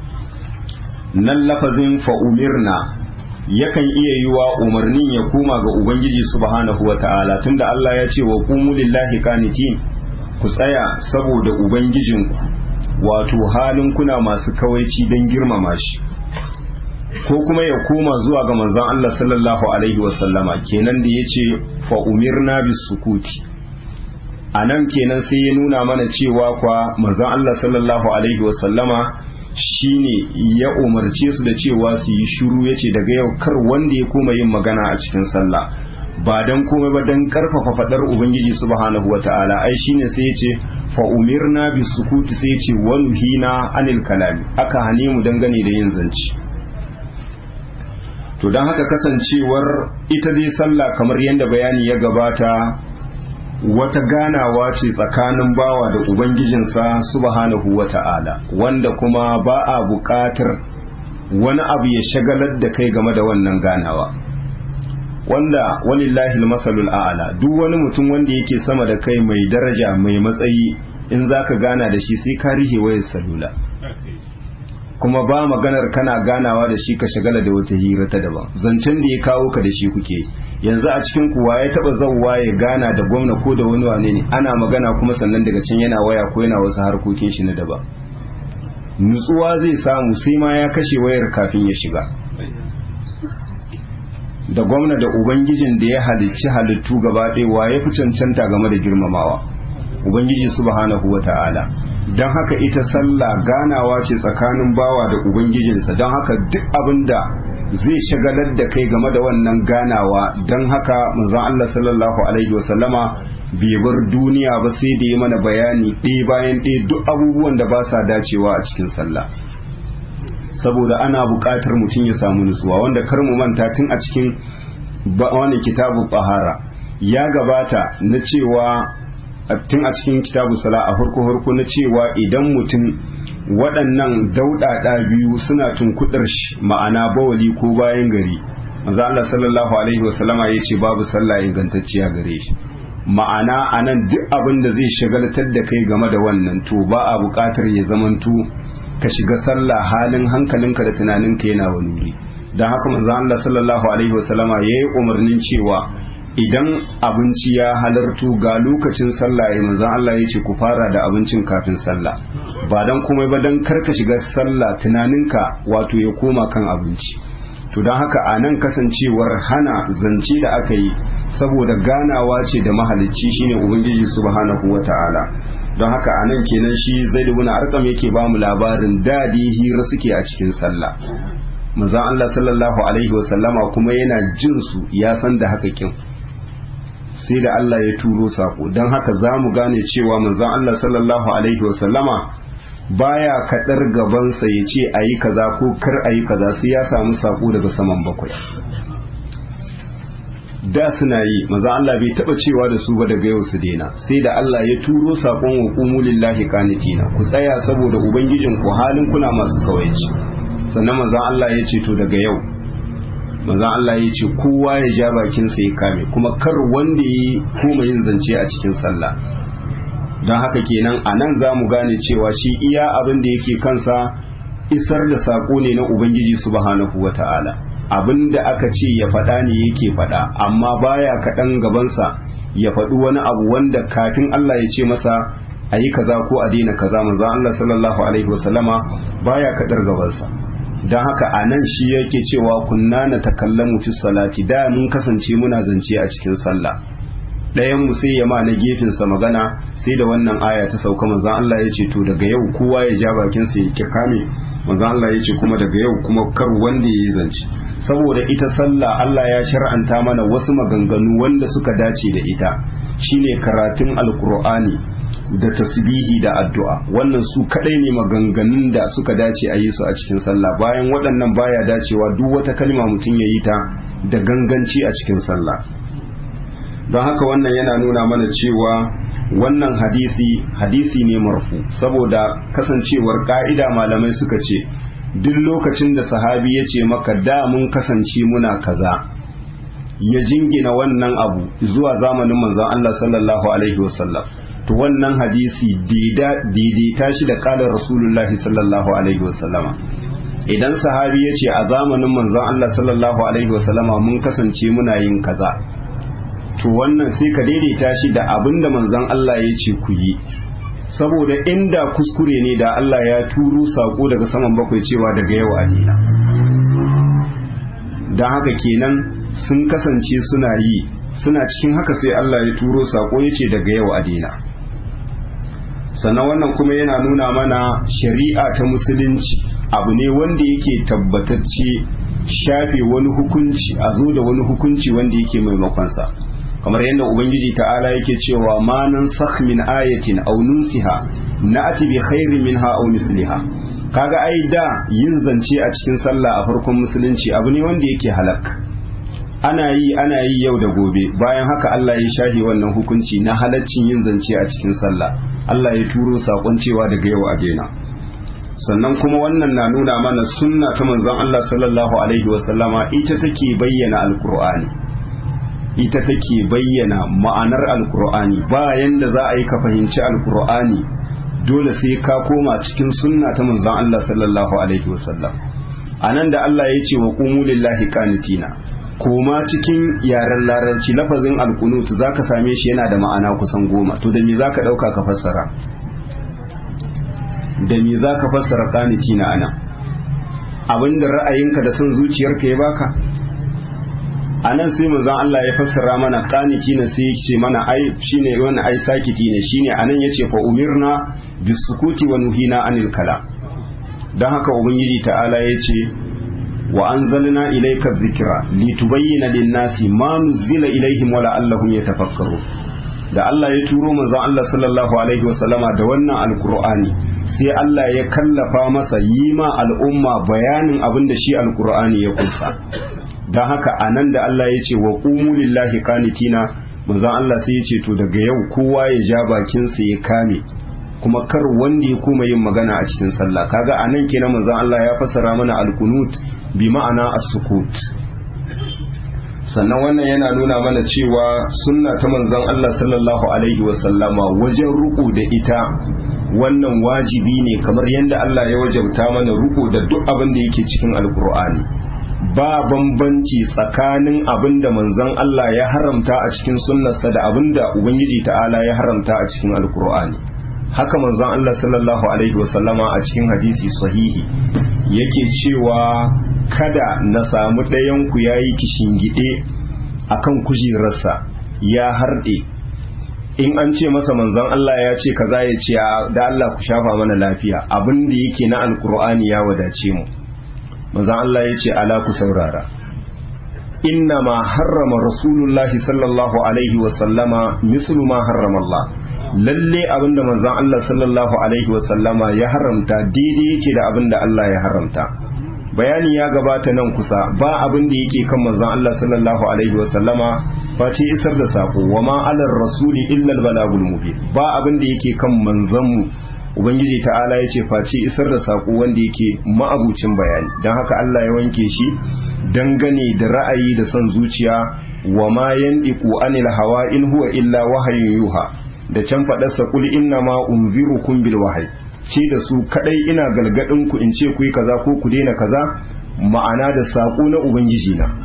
Speaker 1: nan lafazin fa umirna yakan iya yiwa umarnin ya koma ga ubangiji subhanahu wata'ala tunda Allah ya ce wa qumu lillahi qanitin ku tsaya saboda ubangijinku wato halin kuna masu kawaici don girmama shi ko kuma ya koma zuwa ga manzon Allah sallallahu alaihi wasallama kenan da yace fa umirna bis sukuti anan kenan sai ya nuna mana cewa kwa manzon Allah sallallahu alaihi wasallama shine ya umarce su da cewa su yi shiru yace daga yau kar wanda ya koma yin magana a cikin sallah ba dan komai ba dan karfafa fadar ubangiji subhanahu wataala ai shine sai yace fa umirna bis sukuti sai yace wa nuhina anil kalami aka hane mu dangane da yin zance to to don haka kasancewar ita dai sallah kamar yadda bayani ya gabata wata ganawa ce tsakanin bawa da ubangijinsa subhanahu wa ta'ala wanda kuma ba a buƙatar wani abu ya shagalar da kai game da wannan ganawa wanda walillahi masalul a'ala duk wani mutum wanda yake sama da kai mai daraja mai matsayi in zaka gana da shi sai ka rihe wayar salula kuma ba maganar kana ganawa da shi ka shagala da wata hira ta daban zancen da ya kawo ka da shi kuke yanzu a cikin kuwa ya taba zauwa ya gana da gwamna ko da wani wane ne ana magana kuma sannan daga can yana waya ko yana wasu harkokin shi na daban nutsuwa zai samu sai ma ya kashe wayar kafin ya shiga da gwamna da ubangijin da ya halicci halittu gaba ɗaya wa ya fi cancanta game da girmamawa ubangiji subhanahu wa ta'ala don haka ita sallah ganawa ce tsakanin bawa da ubangijinsa don haka duk abin da zai shagalar da kai game da wannan ganawa don haka manzon Allah sallallahu alaihi wasallama bai bar duniya ba sai da ya mana bayani ɗaya bayan ɗaya duk abubuwan da ba sa dacewa a cikin sallah saboda ana buƙatar mutum ya samu nutsuwa wanda kar mu manta tun a cikin wani kitabu bahara ya gabata na cewa tun a cikin kitabu sala a farko farko na cewa idan mutum waɗannan dauɗaɗa biyu suna tunkuɗar shi ma'ana bawali ko bayan gari manzo Allah sallallahu alaihi wasallama ya ce babu sallah ingantacciya gare shi ma'ana anan duk abin da zai shagaltar da kai game da wannan to ba a buƙatar ya zamanto ka shiga sallah halin hankalinka da tunaninka yana wani wuri don haka manzo Allah sallallahu alaihi wasallama yayi umarnin cewa idan abinci ya halartu ga lokacin sallah ya manzon Allah ya ce ku fara da abincin kafin sallah ba dan komai ba dan karka shiga sallah tunaninka wato ya koma kan abinci to don haka a nan kasancewar hana zance da aka yi saboda ganawa ce da mahalicci shine ubangiji subhanahu wata'ala don haka a nan kenan shi zai dubuna arkam yake ba mu labarin dadi hira suke a cikin sallah manzon Allah sallallahu alaihi wasallama kuma yana jin su ya san da haka kin sai da Allah ya turo sako don haka za mu gane cewa manzon Allah sallallahu alaihi wasallama baya kadar gabansa ya ce a yi kaza ko kar a yi kaza sai ya samu sako daga saman bakwai da suna yi maza Allah bai taba cewa da su ba daga yau su daina sai da Allah ya turo sakon wa qumu lillahi qanitina ku tsaya saboda ubangijin ku halin kuna masu kawaici sannan manzon Allah ya ce to daga yau manzon Allah ya ce kowa ya ja bakin sa ya kame kuma kar wanda yi koma yin zance a cikin sallah don haka kenan a nan za mu gane cewa shi iya abin da yake kansa isar da saƙo ne na ubangiji subhanahu wa ta'ala abin da aka ce ya faɗa ne yake faɗa amma baya kaɗan gabansa ya faɗi wani abu wanda kafin Allah ya ce masa a yi kaza ko a daina kaza manzon Allah sallallahu alaihi wasallama baya kaɗar gabansa don haka a nan shi yake cewa kunna na takallamu fi salati da mun kasance muna zance a cikin sallah ɗayan mu sai ya ma na gefensa magana sai da wannan aya ta sauka manzon Allah ya ce to daga yau kowa ya ja bakin sa ya kame manzon Allah ya ce kuma daga yau kuma kar wanda ya yi zance saboda ita sallah Allah ya shar'anta mana wasu maganganu wanda suka dace da ita shine karatun alkur'ani da tasbihi da addu'a wannan su kadai ne maganganun da suka dace a yi su a cikin sallah bayan waɗannan baya dacewa duk wata kalma mutum ya yi ta da ganganci a cikin sallah don haka wannan yana nuna mana cewa wannan hadisi hadisi ne marfu saboda kasancewar ka'ida malamai suka ce duk lokacin da sahabi ya ce maka da mun kasance muna kaza ya jingina wannan abu zuwa zamanin manzon Allah sallallahu alaihi wasallam to wannan hadisi daidaita shi da kalar rasulullahi sallallahu alaihi wasallama idan sahabi ya ce a zamanin manzon Allah sallallahu alaihi wasallama mun kasance muna yin kaza to wannan sai ka daidaita shi da abin da manzon Allah ya ce ku yi saboda inda kuskure ne da Allah ya turo sako daga saman bakwai cewa daga yau a dina don haka kenan sun kasance suna yi suna cikin haka sai Allah ya turo sako ya ce daga yau a dina sannan wannan kuma yana nuna mana shari'a ta musulunci abu ne wanda yake tabbatacce shafe wani hukunci a zo da wani hukunci wanda yake maimakonsa kamar yadda ubangiji ta'ala yake cewa ma nan sakh min ayatin aw nunsiha na'ti bi khairin minha aw misliha kaga ai da yin zance a cikin sallah a farkon musulunci abu ne wanda yake halak ana yi ana yi yau da gobe bayan haka Allah ya shahi wannan hukunci na halaccin yin zance a cikin sallah Allah ya turo sakon cewa daga yau a daina sannan kuma wannan na nuna mana sunna ta manzon Allah sallallahu alaihi wasallama ita take bayyana alkur'ani ita take bayyana ma'anar alkur'ani bayan da za a yi ka fahimci alkur'ani dole sai ka koma cikin sunna ta manzon Allah sallallahu alaihi wasallam anan da Allah ya ce wa qumu lillahi qanitina koma cikin yaren larabci lafazin alkunut zaka same shi yana da ma'ana kusan goma to da me zaka dauka ka fassara da me zaka fassara qanitina anan abinda ra'ayinka da son zuciyarka ya baka anan sai manzon Allah ya fassara mana qanitina sai ya ce mana ai shine wani ai sakiti ne shine anan yace fa umirna bisukuti wa nuhina anil kalam dan haka ubangiji ta'ala yace wa anzalna ilayka dhikra litubayyana lin-nasi ma nuzila ilayhim wa la'allahum yatafakkarun da Allah ya turo manzon Allah sallallahu alaihi wasallama da wannan alqur'ani sai Allah ya kallafa masa yi ma al'umma bayanin abin da shi alqur'ani ya kunsa dan haka anan da Allah ya ce wa qumu lillahi qanitina manzon Allah sai ya ce to daga yau kowa ya ja bakin sa ya kame kuma kar wanda ya koma yin magana a cikin sallah kaga anan kenan manzon Allah ya fassara mana alqunut bi ma'ana as-sukut sannan wannan yana nuna mana cewa sunna ta manzon Allah sallallahu alaihi wasallama wajen ruku da ita wannan wajibi ne kamar yadda Allah ya wajabta mana ruku da duk abin da yake cikin alkur'ani ba bambanci tsakanin abin da manzon Allah ya haramta a cikin sunnarsa da abin da ubangiji ta'ala ya haramta a cikin alkur'ani haka manzon Allah sallallahu alaihi wasallama a cikin hadisi sahihi yake cewa kada na samu ɗayanku ya yi kishingide a kan kujerarsa ya harɗe in an ce masa manzon Allah ya ce kaza ya ce da Allah ku shafa mana lafiya abin da yake na alkur'ani ya wadace mu manzon Allah ya ce ala ku saurara inna ma harrama rasulullahi sallallahu alaihi wasallama mislu ma harrama Allah lalle abinda manzon Allah sallallahu alaihi wasallama ya haramta daidai yake da abinda Allah ya haramta bayani ya gabata nan kusa ba abin da yake kan manzon Allah sallallahu alaihi wasallama face isar da sako wa ma alar rasuli illa al balagul mubin ba abin da yake kan manzon mu ubangiji ta'ala yace face isar da sako wanda yake ma'abucin bayani dan haka Allah ya wanke shi dangane da ra'ayi da son zuciya wa ma yandiqu anil hawa in huwa illa wahayin yuha da can faɗarsa kul inna ma unzirukum bil wahyi ce da su kadai ina galgadin ku in ce ku yi kaza ko ku daina kaza ma'ana da sako na ubangiji na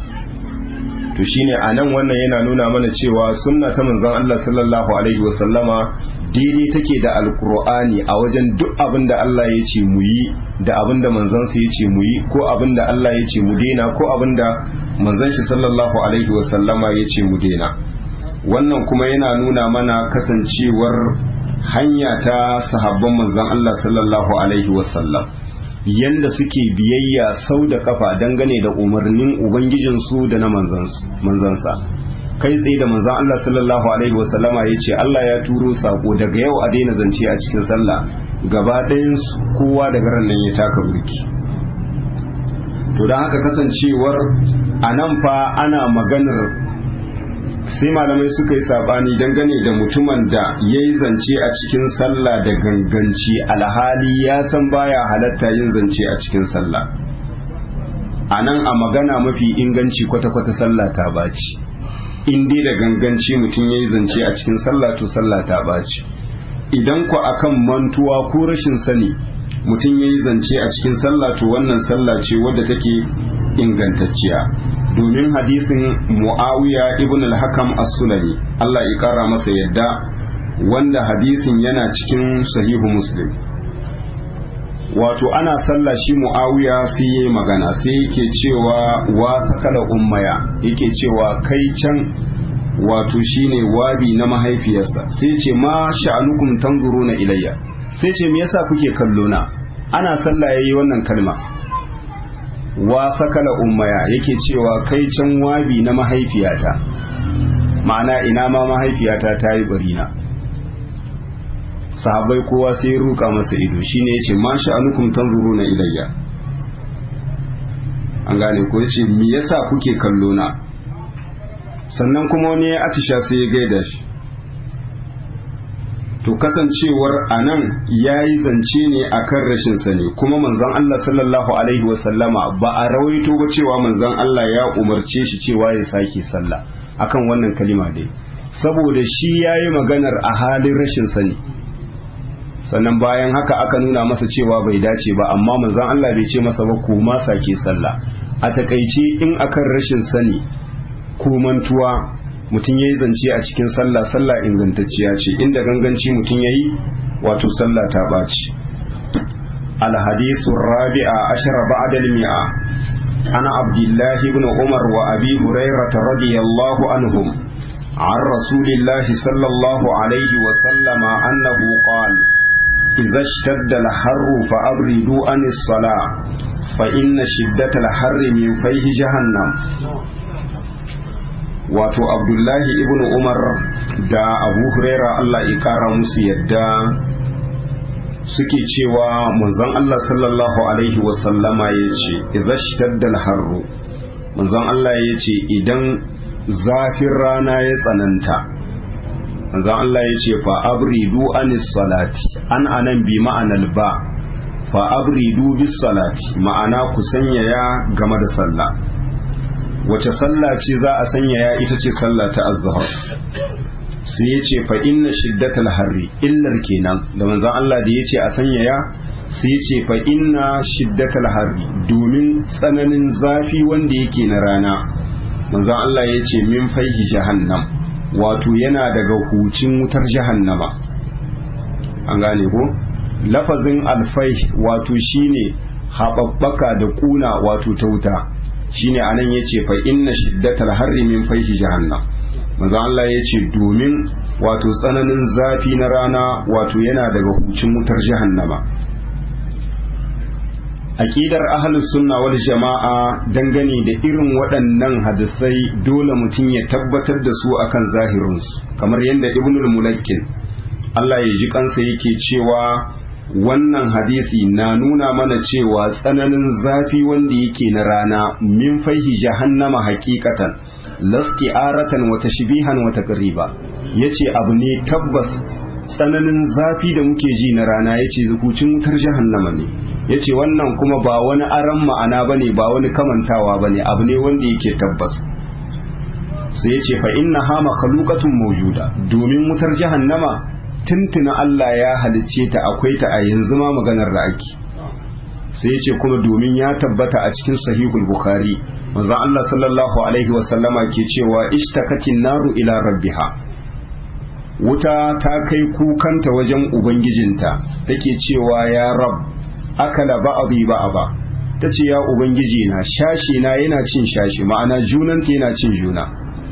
Speaker 1: to shine anan wannan yana nuna mana cewa sunna ta manzon Allah sallallahu alaihi wasallama daidai take da alkur'ani a wajen duk abin da Allah ya ce mu yi da abin da manzansa ya ce mu yi ko abin da Allah ya ce mu daina ko abin da manzon shi sallallahu alaihi wasallama ya ce mu daina wannan kuma yana nuna mana kasancewar hanya ta sahabban manzon Allah sallallahu alaihi wasallam yanda suke biyayya sau da kafa dangane da umarnin ubangijinsu da na manzansa kai tsaye da manzan Allah sallallahu alaihi wasallama ya ce Allah ya turo sako daga yau a daina zance a cikin sallah gaba ɗayan kowa daga ran nan ya taka burki to don haka kasancewar a nan fa ana maganar sai malamai suka yi sabani dangane da mutumin da ya yi zance a cikin sallah da ganganci alhali ya san baya halatta yin zance a cikin sallah a nan a magana mafi inganci kwata-kwata sallah ta baci in dai da ganganci mutum ya yi zance a cikin sallah to sallah ta baci idan ku akan mantuwa ko rashin sani mutum ya yi zance a cikin sallah to wannan sallah ce wadda take ingantacciya domin hadisin muawiya ibn al-hakam as-sulami Allah ya kara masa yadda wanda hadisin yana cikin sahihu muslim wato ana sallah shi muawiya sai yayi magana sai yake cewa wa sakala ummaya yake cewa kai can wato shine wabi na mahaifiyarsa sai ce ma sha'anukum tanzuruna ilayya sai ce me yasa kuke kallo na ana sallah yayi wannan kalma wa sakala ummaya yake cewa kai can wabi na mahaifiyata ma'ana ina ma mahaifiyata ta yi barina sahabbai kowa sai ya ruka masa ido shine yace ma sha'anukum tanzuruna ilayya an gane ko yace me yasa kuke kallo na sannan kuma wani ya atisha sai ya gaida shi to kasancewar anan ya yi zance ne akan rashin sani kuma manzon Allah sallallahu alaihi wasallama ba a rawaito ba cewa manzon Allah ya umarce shi cewa ya sake sallah akan wannan kalima dai saboda shi ya yi maganar a halin rashin sani sannan bayan haka aka nuna masa cewa bai dace ba amma manzon Allah bai ce masa ba ko ma sake sallah a takaice in akan rashin sani ko mantuwa mutum ya yi zance a cikin sallah sallah ingantacciya ce inda ganganci mutum ya yi wato sallah ta ɓaci alhadisu rabi'a ashara ba'da mi'a ana abdullahi ibn umar wa abi hurairah radiyallahu anhum عن رسول الله صلى الله عليه وسلم أنه قال إذا اشتد الحر فأبردوا عن الصلاة فإن شدة الحر من فيه جهنم wato abdullahi ibn umar da abu huraira allah ya kara musu yadda suke cewa manzon allah sallallahu alaihi wasallama ya ce idhashtaddal harru manzon allah ya ce idan zafin rana ya tsananta manzon allah ya ce fa abridu anis salati an anan bi ma'anal ba fa abridu bis salati ma'ana ku sanyaya game da sallah wace sallah ce za a sanyaya ita ce sallah ta azhar sai ya ce fa inna shiddatal harri illar kenan da manzon Allah da ya ce a sanyaya sai ya ce fa inna shiddatal harri domin tsananin zafi wanda yake na rana manzon Allah ya ce min faihi jahannam wato yana daga hucin wutar jahannama an gane ko lafazin alfai wato shine haɓaɓɓaka da ƙuna wato ta wuta shine anan yace fa inna shiddatal harri min fayhi jahannam manzo Allah yace domin wato tsananin zafi na rana wato yana daga hucin wutar jahannama aqidar ahlus sunna wal jama'a dangane da irin waɗannan hadisai dole mutum ya tabbatar da su akan zahirinsu kamar yadda ibnul mulakkin Allah ya ji kansa yake cewa wannan hadisi na nuna mana cewa tsananin zafi wanda yake na rana min faihi jahannama hakikatan lasti aratan wata shibihan wata ƙariba ya ce abu ne tabbas tsananin zafi da muke ji na rana ya ce hucin wutar jahannama ne ya ce wannan kuma ba wani aran ma'ana ba ne ba wani kamantawa ba ne abu ne wanda yake tabbas sai ya ce fa inna ha makhalukatun maujuda domin wutar jahannama tuntuna Allah ya halicce ta akwai ta a yanzu ma maganar da ake sai ce kuma domin ya tabbata a cikin sahihul bukhari manzon Allah sallallahu alaihi wa sallama ke cewa ishtakatin naru ila rabbiha wuta ta kai kukanta wajen ubangijinta take cewa ya rab akala ba'dhi ba'aba tace ya ubangiji na shashi na yana cin shashi ma'ana junanta yana cin juna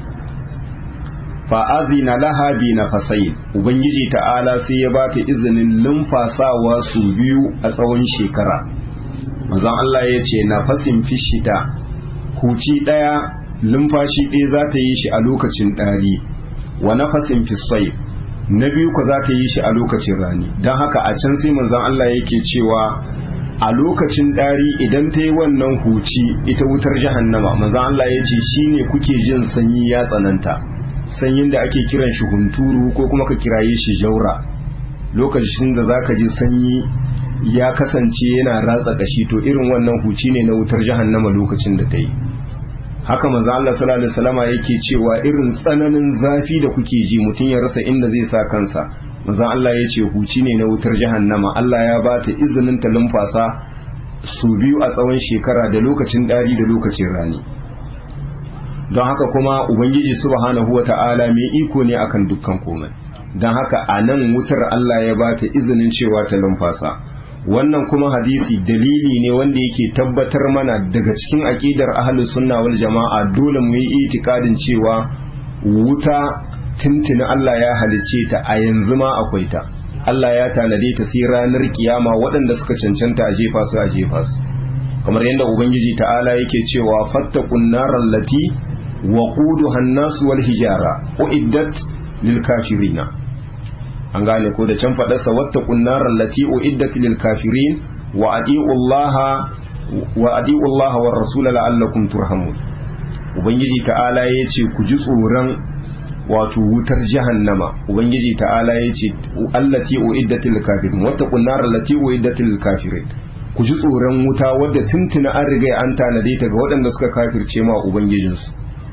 Speaker 1: fa'azina laha bi na fasayin ubangiji ta'ala sai ya ba ta izinin lumfasawa su biyu a tsawon shekara mazan Allah ya ce na fasin fishita huci ɗaya lumfashi ɗaya za ta yi shi a lokacin ɗari wa na fasin fisai na biyu ku za ta yi shi a lokacin rani don haka a can sai manzan Allah yake cewa a lokacin ɗari idan ta yi wannan huci ita wutar jahannama manzan Allah ya ce shine kuke jin sanyi ya tsananta sanyin da ake kiran shi hunturu ko kuma ka kiraye shi jaura lokacin da zaka ji sanyi ya kasance yana ratsa kashi to irin wannan huci ne na wutar jahannama lokacin da ta yi haka manzo Allah sallallahu alaihi wasallama yake cewa irin tsananin zafi da kuke ji mutum ya rasa inda zai sa kansa manzo Allah ya ce huci ne na wutar jahannama Allah ya ba ta izinin ta lumfasa su biyu a tsawon shekara da lokacin dari da lokacin rani don haka kuma ubangiji subhanahu wa ta'ala mai iko ne akan dukkan komai don haka a nan wutar Allah ya bata izinin cewa ta lumfasa wannan kuma hadisi dalili ne wanda yake tabbatar mana daga cikin aƙidar ahlus sunna wal jama'a dole mu yi itikadin cewa wuta tuntuni Allah ya halicce ta a yanzu ma akwai ta Allah ya tanade ta sai ranar kiyama waɗanda suka cancanta a jefa su a jefa su kamar yadda ubangiji ta'ala yake cewa fattaqun naral lati وقودها الناس والحجارة أعدت للكافرين an gane ko da can faɗarsa wata kunnarar lati uiddat lil kafirin wa adi'ullaha wa adi'ullaha war rasul la'allakum turhamun ubangiji ta'ala yace ku ji tsoron wato wutar jahannama ubangiji ta'ala yace allati uiddat lil kafirin wata kunnarar lati uiddat lil kafirin ku ji tsoron wuta wadda tuntuna an riga an tanade ta ga waɗanda suka kafirce ma ubangijinsu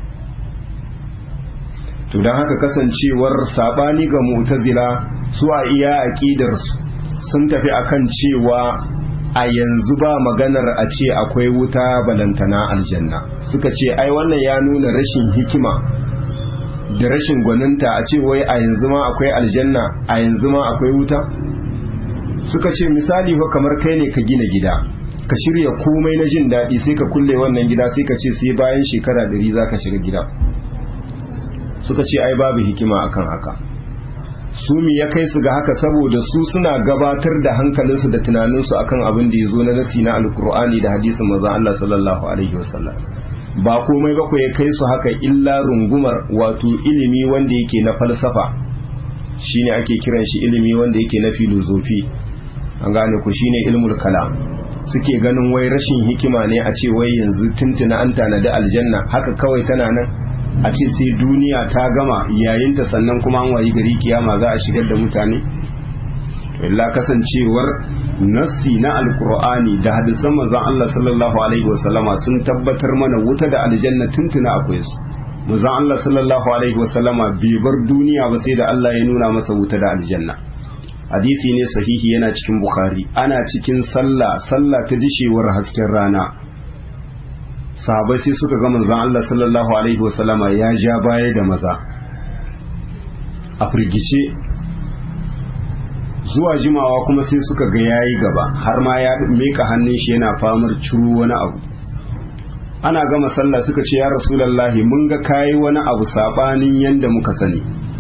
Speaker 1: to don haka kasancewar sabani ga mu'tazila su a iya aqidarsu sun tafi akan cewa a yanzu ba maganar a ce akwai wuta balantana aljanna suka ce ai wannan ya nuna rashin hikima da rashin gwaninta a ce wai a yanzu ma akwai aljanna a yanzu ma akwai wuta suka ce misali fa kamar kai ne ka gina gida ka shirya komai na jin daɗi sai ka kulle wannan gida sai ka ce sai bayan shekara ɗari za ka shiga gida suka ce ai babu hikima akan haka su mi ya kai su ga haka saboda su suna gabatar da hankalinsu da tunaninsu akan abin da ya zo na nasi na alkur'ani da hadisin manzon Allah sallallahu alaihi wasallam ba komai ba ku ya kai su haka illa rungumar wato ilimi wanda yake na falsafa shine ake kiran shi ilimi wanda yake na filozofi an gane ku shine ilmul kalam suke ganin wai rashin hikima ne a ce wai yanzu tuntuna an tanadi aljanna haka kawai tana nan a ce sai duniya ta gama yayinta sannan kuma an wayi gari kiyama za a shigar da mutane illa kasancewar nassi na alkur'ani da hadisan manzon Allah sallallahu alaihi wasallama sun tabbatar mana wuta da aljanna tuntuna akwai su manzon Allah sallallahu alaihi wasallama bai bar duniya ba sai da Allah ya nuna masa wuta da aljanna hadisi ne sahihi yana cikin bukhari ana cikin sallah sallah ta dishewar hasken rana sahabai sai suka ga manzon Allah sallallahu alaihi wasallama ya ja baya da maza a firgice zuwa jimawa kuma sai suka ga yayi gaba har ma ya meka hannun shi yana famar ciro wani abu ana gama sallah suka ce ya rasulullahi mun ga kayi wani abu sabanin yanda muka sani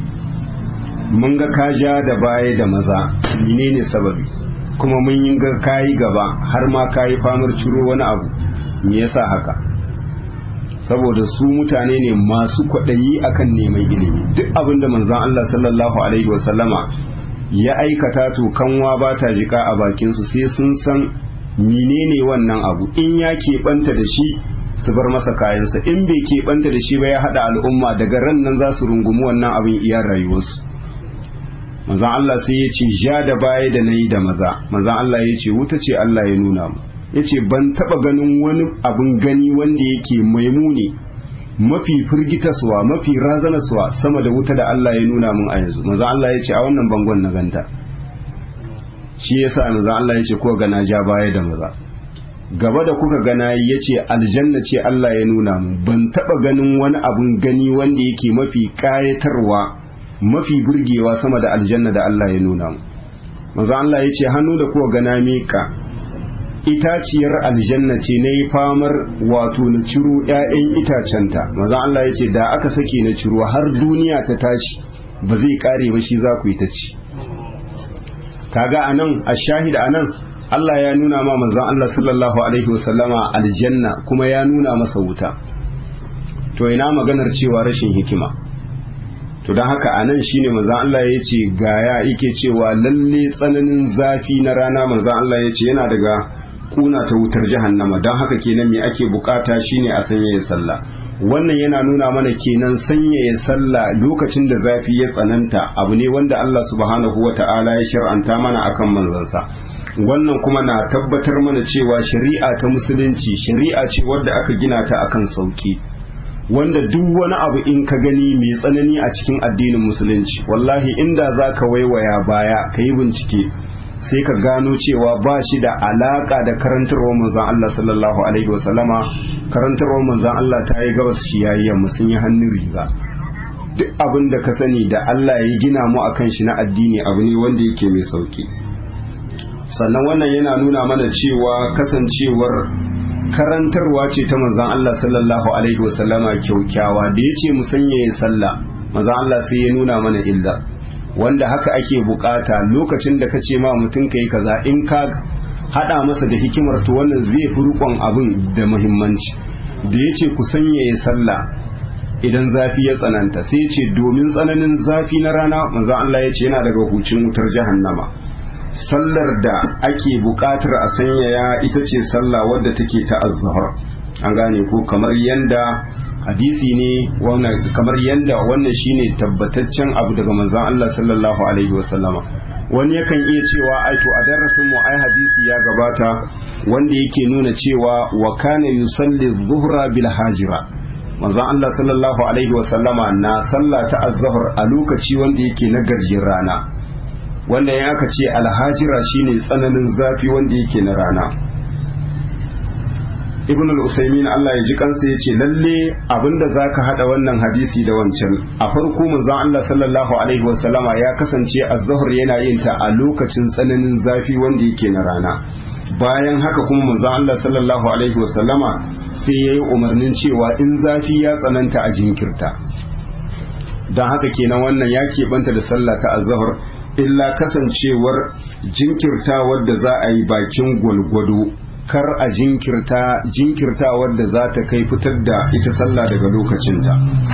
Speaker 1: mun ga ka ja da baya da maza menene sababi kuma mun yi ga kayi gaba har ma kayi famar ciro wani abu me yasa haka saboda su mutane ne masu kwaɗayi akan neman ilimi duk abin da manzon Allah sallallahu alaihi wasallama ya aikata to kanwa ba ta jika a bakinsu sai sun san menene wannan abu in ya keɓanta da shi su bar masa kayansa in bai keɓanta da shi ba ya haɗa al'umma daga ran nan za su rungumi wannan abin iya rayuwarsu manzan Allah sai ya ce ja da baya da na yi da maza manzan Allah ya ce wuta ce Allah ya nuna mu ya ce ban taɓa ganin wani abin gani wanda yake maimuni mafi firgitaswa mafi razanaswa sama da wuta da Allah ya nuna mun a yanzu manzo Allah ya ce a wannan bangon na ganta shi yasa manzo Allah ya ce ko gana ja baya da maza gaba da kuka gana ya ce aljanna ce Allah ya nuna mun ban taba ganin wani abun gani wanda yake mafi kayatarwa mafi burgewa sama da aljanna da Allah ya nuna mun manzo Allah ya ce hannu da kuka gana mika itaciyar aljanna ce na yi famar wato na ciro 'ya'yan itacenta maza Allah ya ce da aka sake na ciro har duniya ta tashi ba zai kare ba shi za ku yi ta ci kaga a nan a shahida a nan Allah ya nuna ma manzan Allah sallallahu alaihi wasallama aljanna kuma ya nuna masa wuta to ina maganar cewa rashin hikima to don haka a nan shine manzan Allah ya ce gaya yake cewa lalle tsananin zafi na rana manzan Allah ya ce yana daga kuna ta wutar jahannama don haka kenan me ake bukata shine a sanyaya sallah wannan yana nuna mana kenan sanyaya sallah lokacin da zafi ya tsananta abu ne wanda Allah subhanahu wata'ala ya shar'anta mana akan manzansa wannan kuma na tabbatar mana cewa shari'a ta musulunci shari'a ce wadda aka gina ta akan sauki wanda duk wani abu in ka gani mai tsanani a cikin addinin musulunci wallahi inda za ka waiwaya baya ka yi bincike sai ka gano cewa ba shi da alaka da karantarwar manzan Allah sallallahu alaihi wasallama karantarwar manzan Allah ta yi gabas shi yayi yamma sun yi hannun riga duk abin da ka sani da Allah ya gina mu akan shi na addini abu ne wanda yake mai sauki sannan wannan yana nuna mana cewa kasancewar karantarwa ce ta manzan Allah sallallahu alaihi wasallama kyaukyawa da ya ce mu sanya ya sallah manzan Allah sai ya nuna mana illa wanda haka ake bukata lokacin da ka ce ma mutum ka yi kaza in ka hada masa da hikimar to wannan zai fi rukon abin da muhimmanci da ya ce ku sanya ya sallah idan zafi ya tsananta sai ce domin tsananin zafi na rana manzon Allah ya ce yana daga hucin wutar jahannama sallar da ake buƙatar a sanyaya ita ce sallah wadda take ta azhar an gane ko kamar yanda hadisi ne wannan kamar yanda wannan shine tabbataccen abu daga manzon Allah sallallahu alaihi wasallama wani yakan iya cewa ai to a darasin mu ai hadisi ya gabata wanda yake nuna cewa wa kana yusalli dhuhra bil hajira manzon Allah sallallahu alaihi wasallama na sallah ta azhar a lokaci wanda yake na garjin rana wanda ya aka ce alhajira shine tsananin zafi wanda yake na rana ibn al-usaymin Allah ya ji kansa ya ce lalle abinda zaka hada wannan hadisi da wancan a farko manzon Allah sallallahu alaihi wasallama ya kasance az-zuhr yana yin ta a lokacin tsananin zafi wanda yake na rana bayan haka kuma manzon Allah sallallahu alaihi wasallama sai yayi umarnin cewa in zafi ya tsananta a jinkirta don haka kenan wannan ya keɓanta da sallah ta az-zuhr illa kasancewar jinkirtawar da za a yi bakin gwalgwado kar a jinkirta jinkirtawar da za ta kai fitar da ita sallah daga lokacinta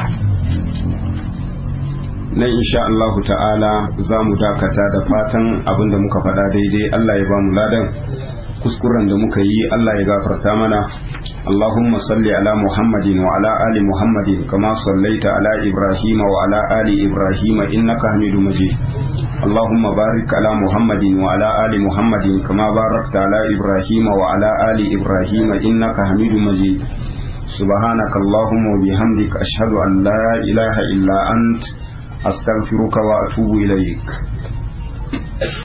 Speaker 1: nan insha Allah ta'ala za mu dakata da fatan abinda muka faɗa daidai Allah ya ba mu ladan kuskuren da muka yi Allah ya gafarta mana اللهم صل على محمد وعلى آل محمد كما صليت على إبراهيم وعلى آل إبراهيم إنك حميد مجيد اللهم بارك على محمد وعلى آل محمد كما باركت على إبراهيم وعلى آل إبراهيم إنك حميد مجيد سبحانك اللهم وبحمدك أشهد أن لا إله إلا أنت أستغفرك وأتوب إليك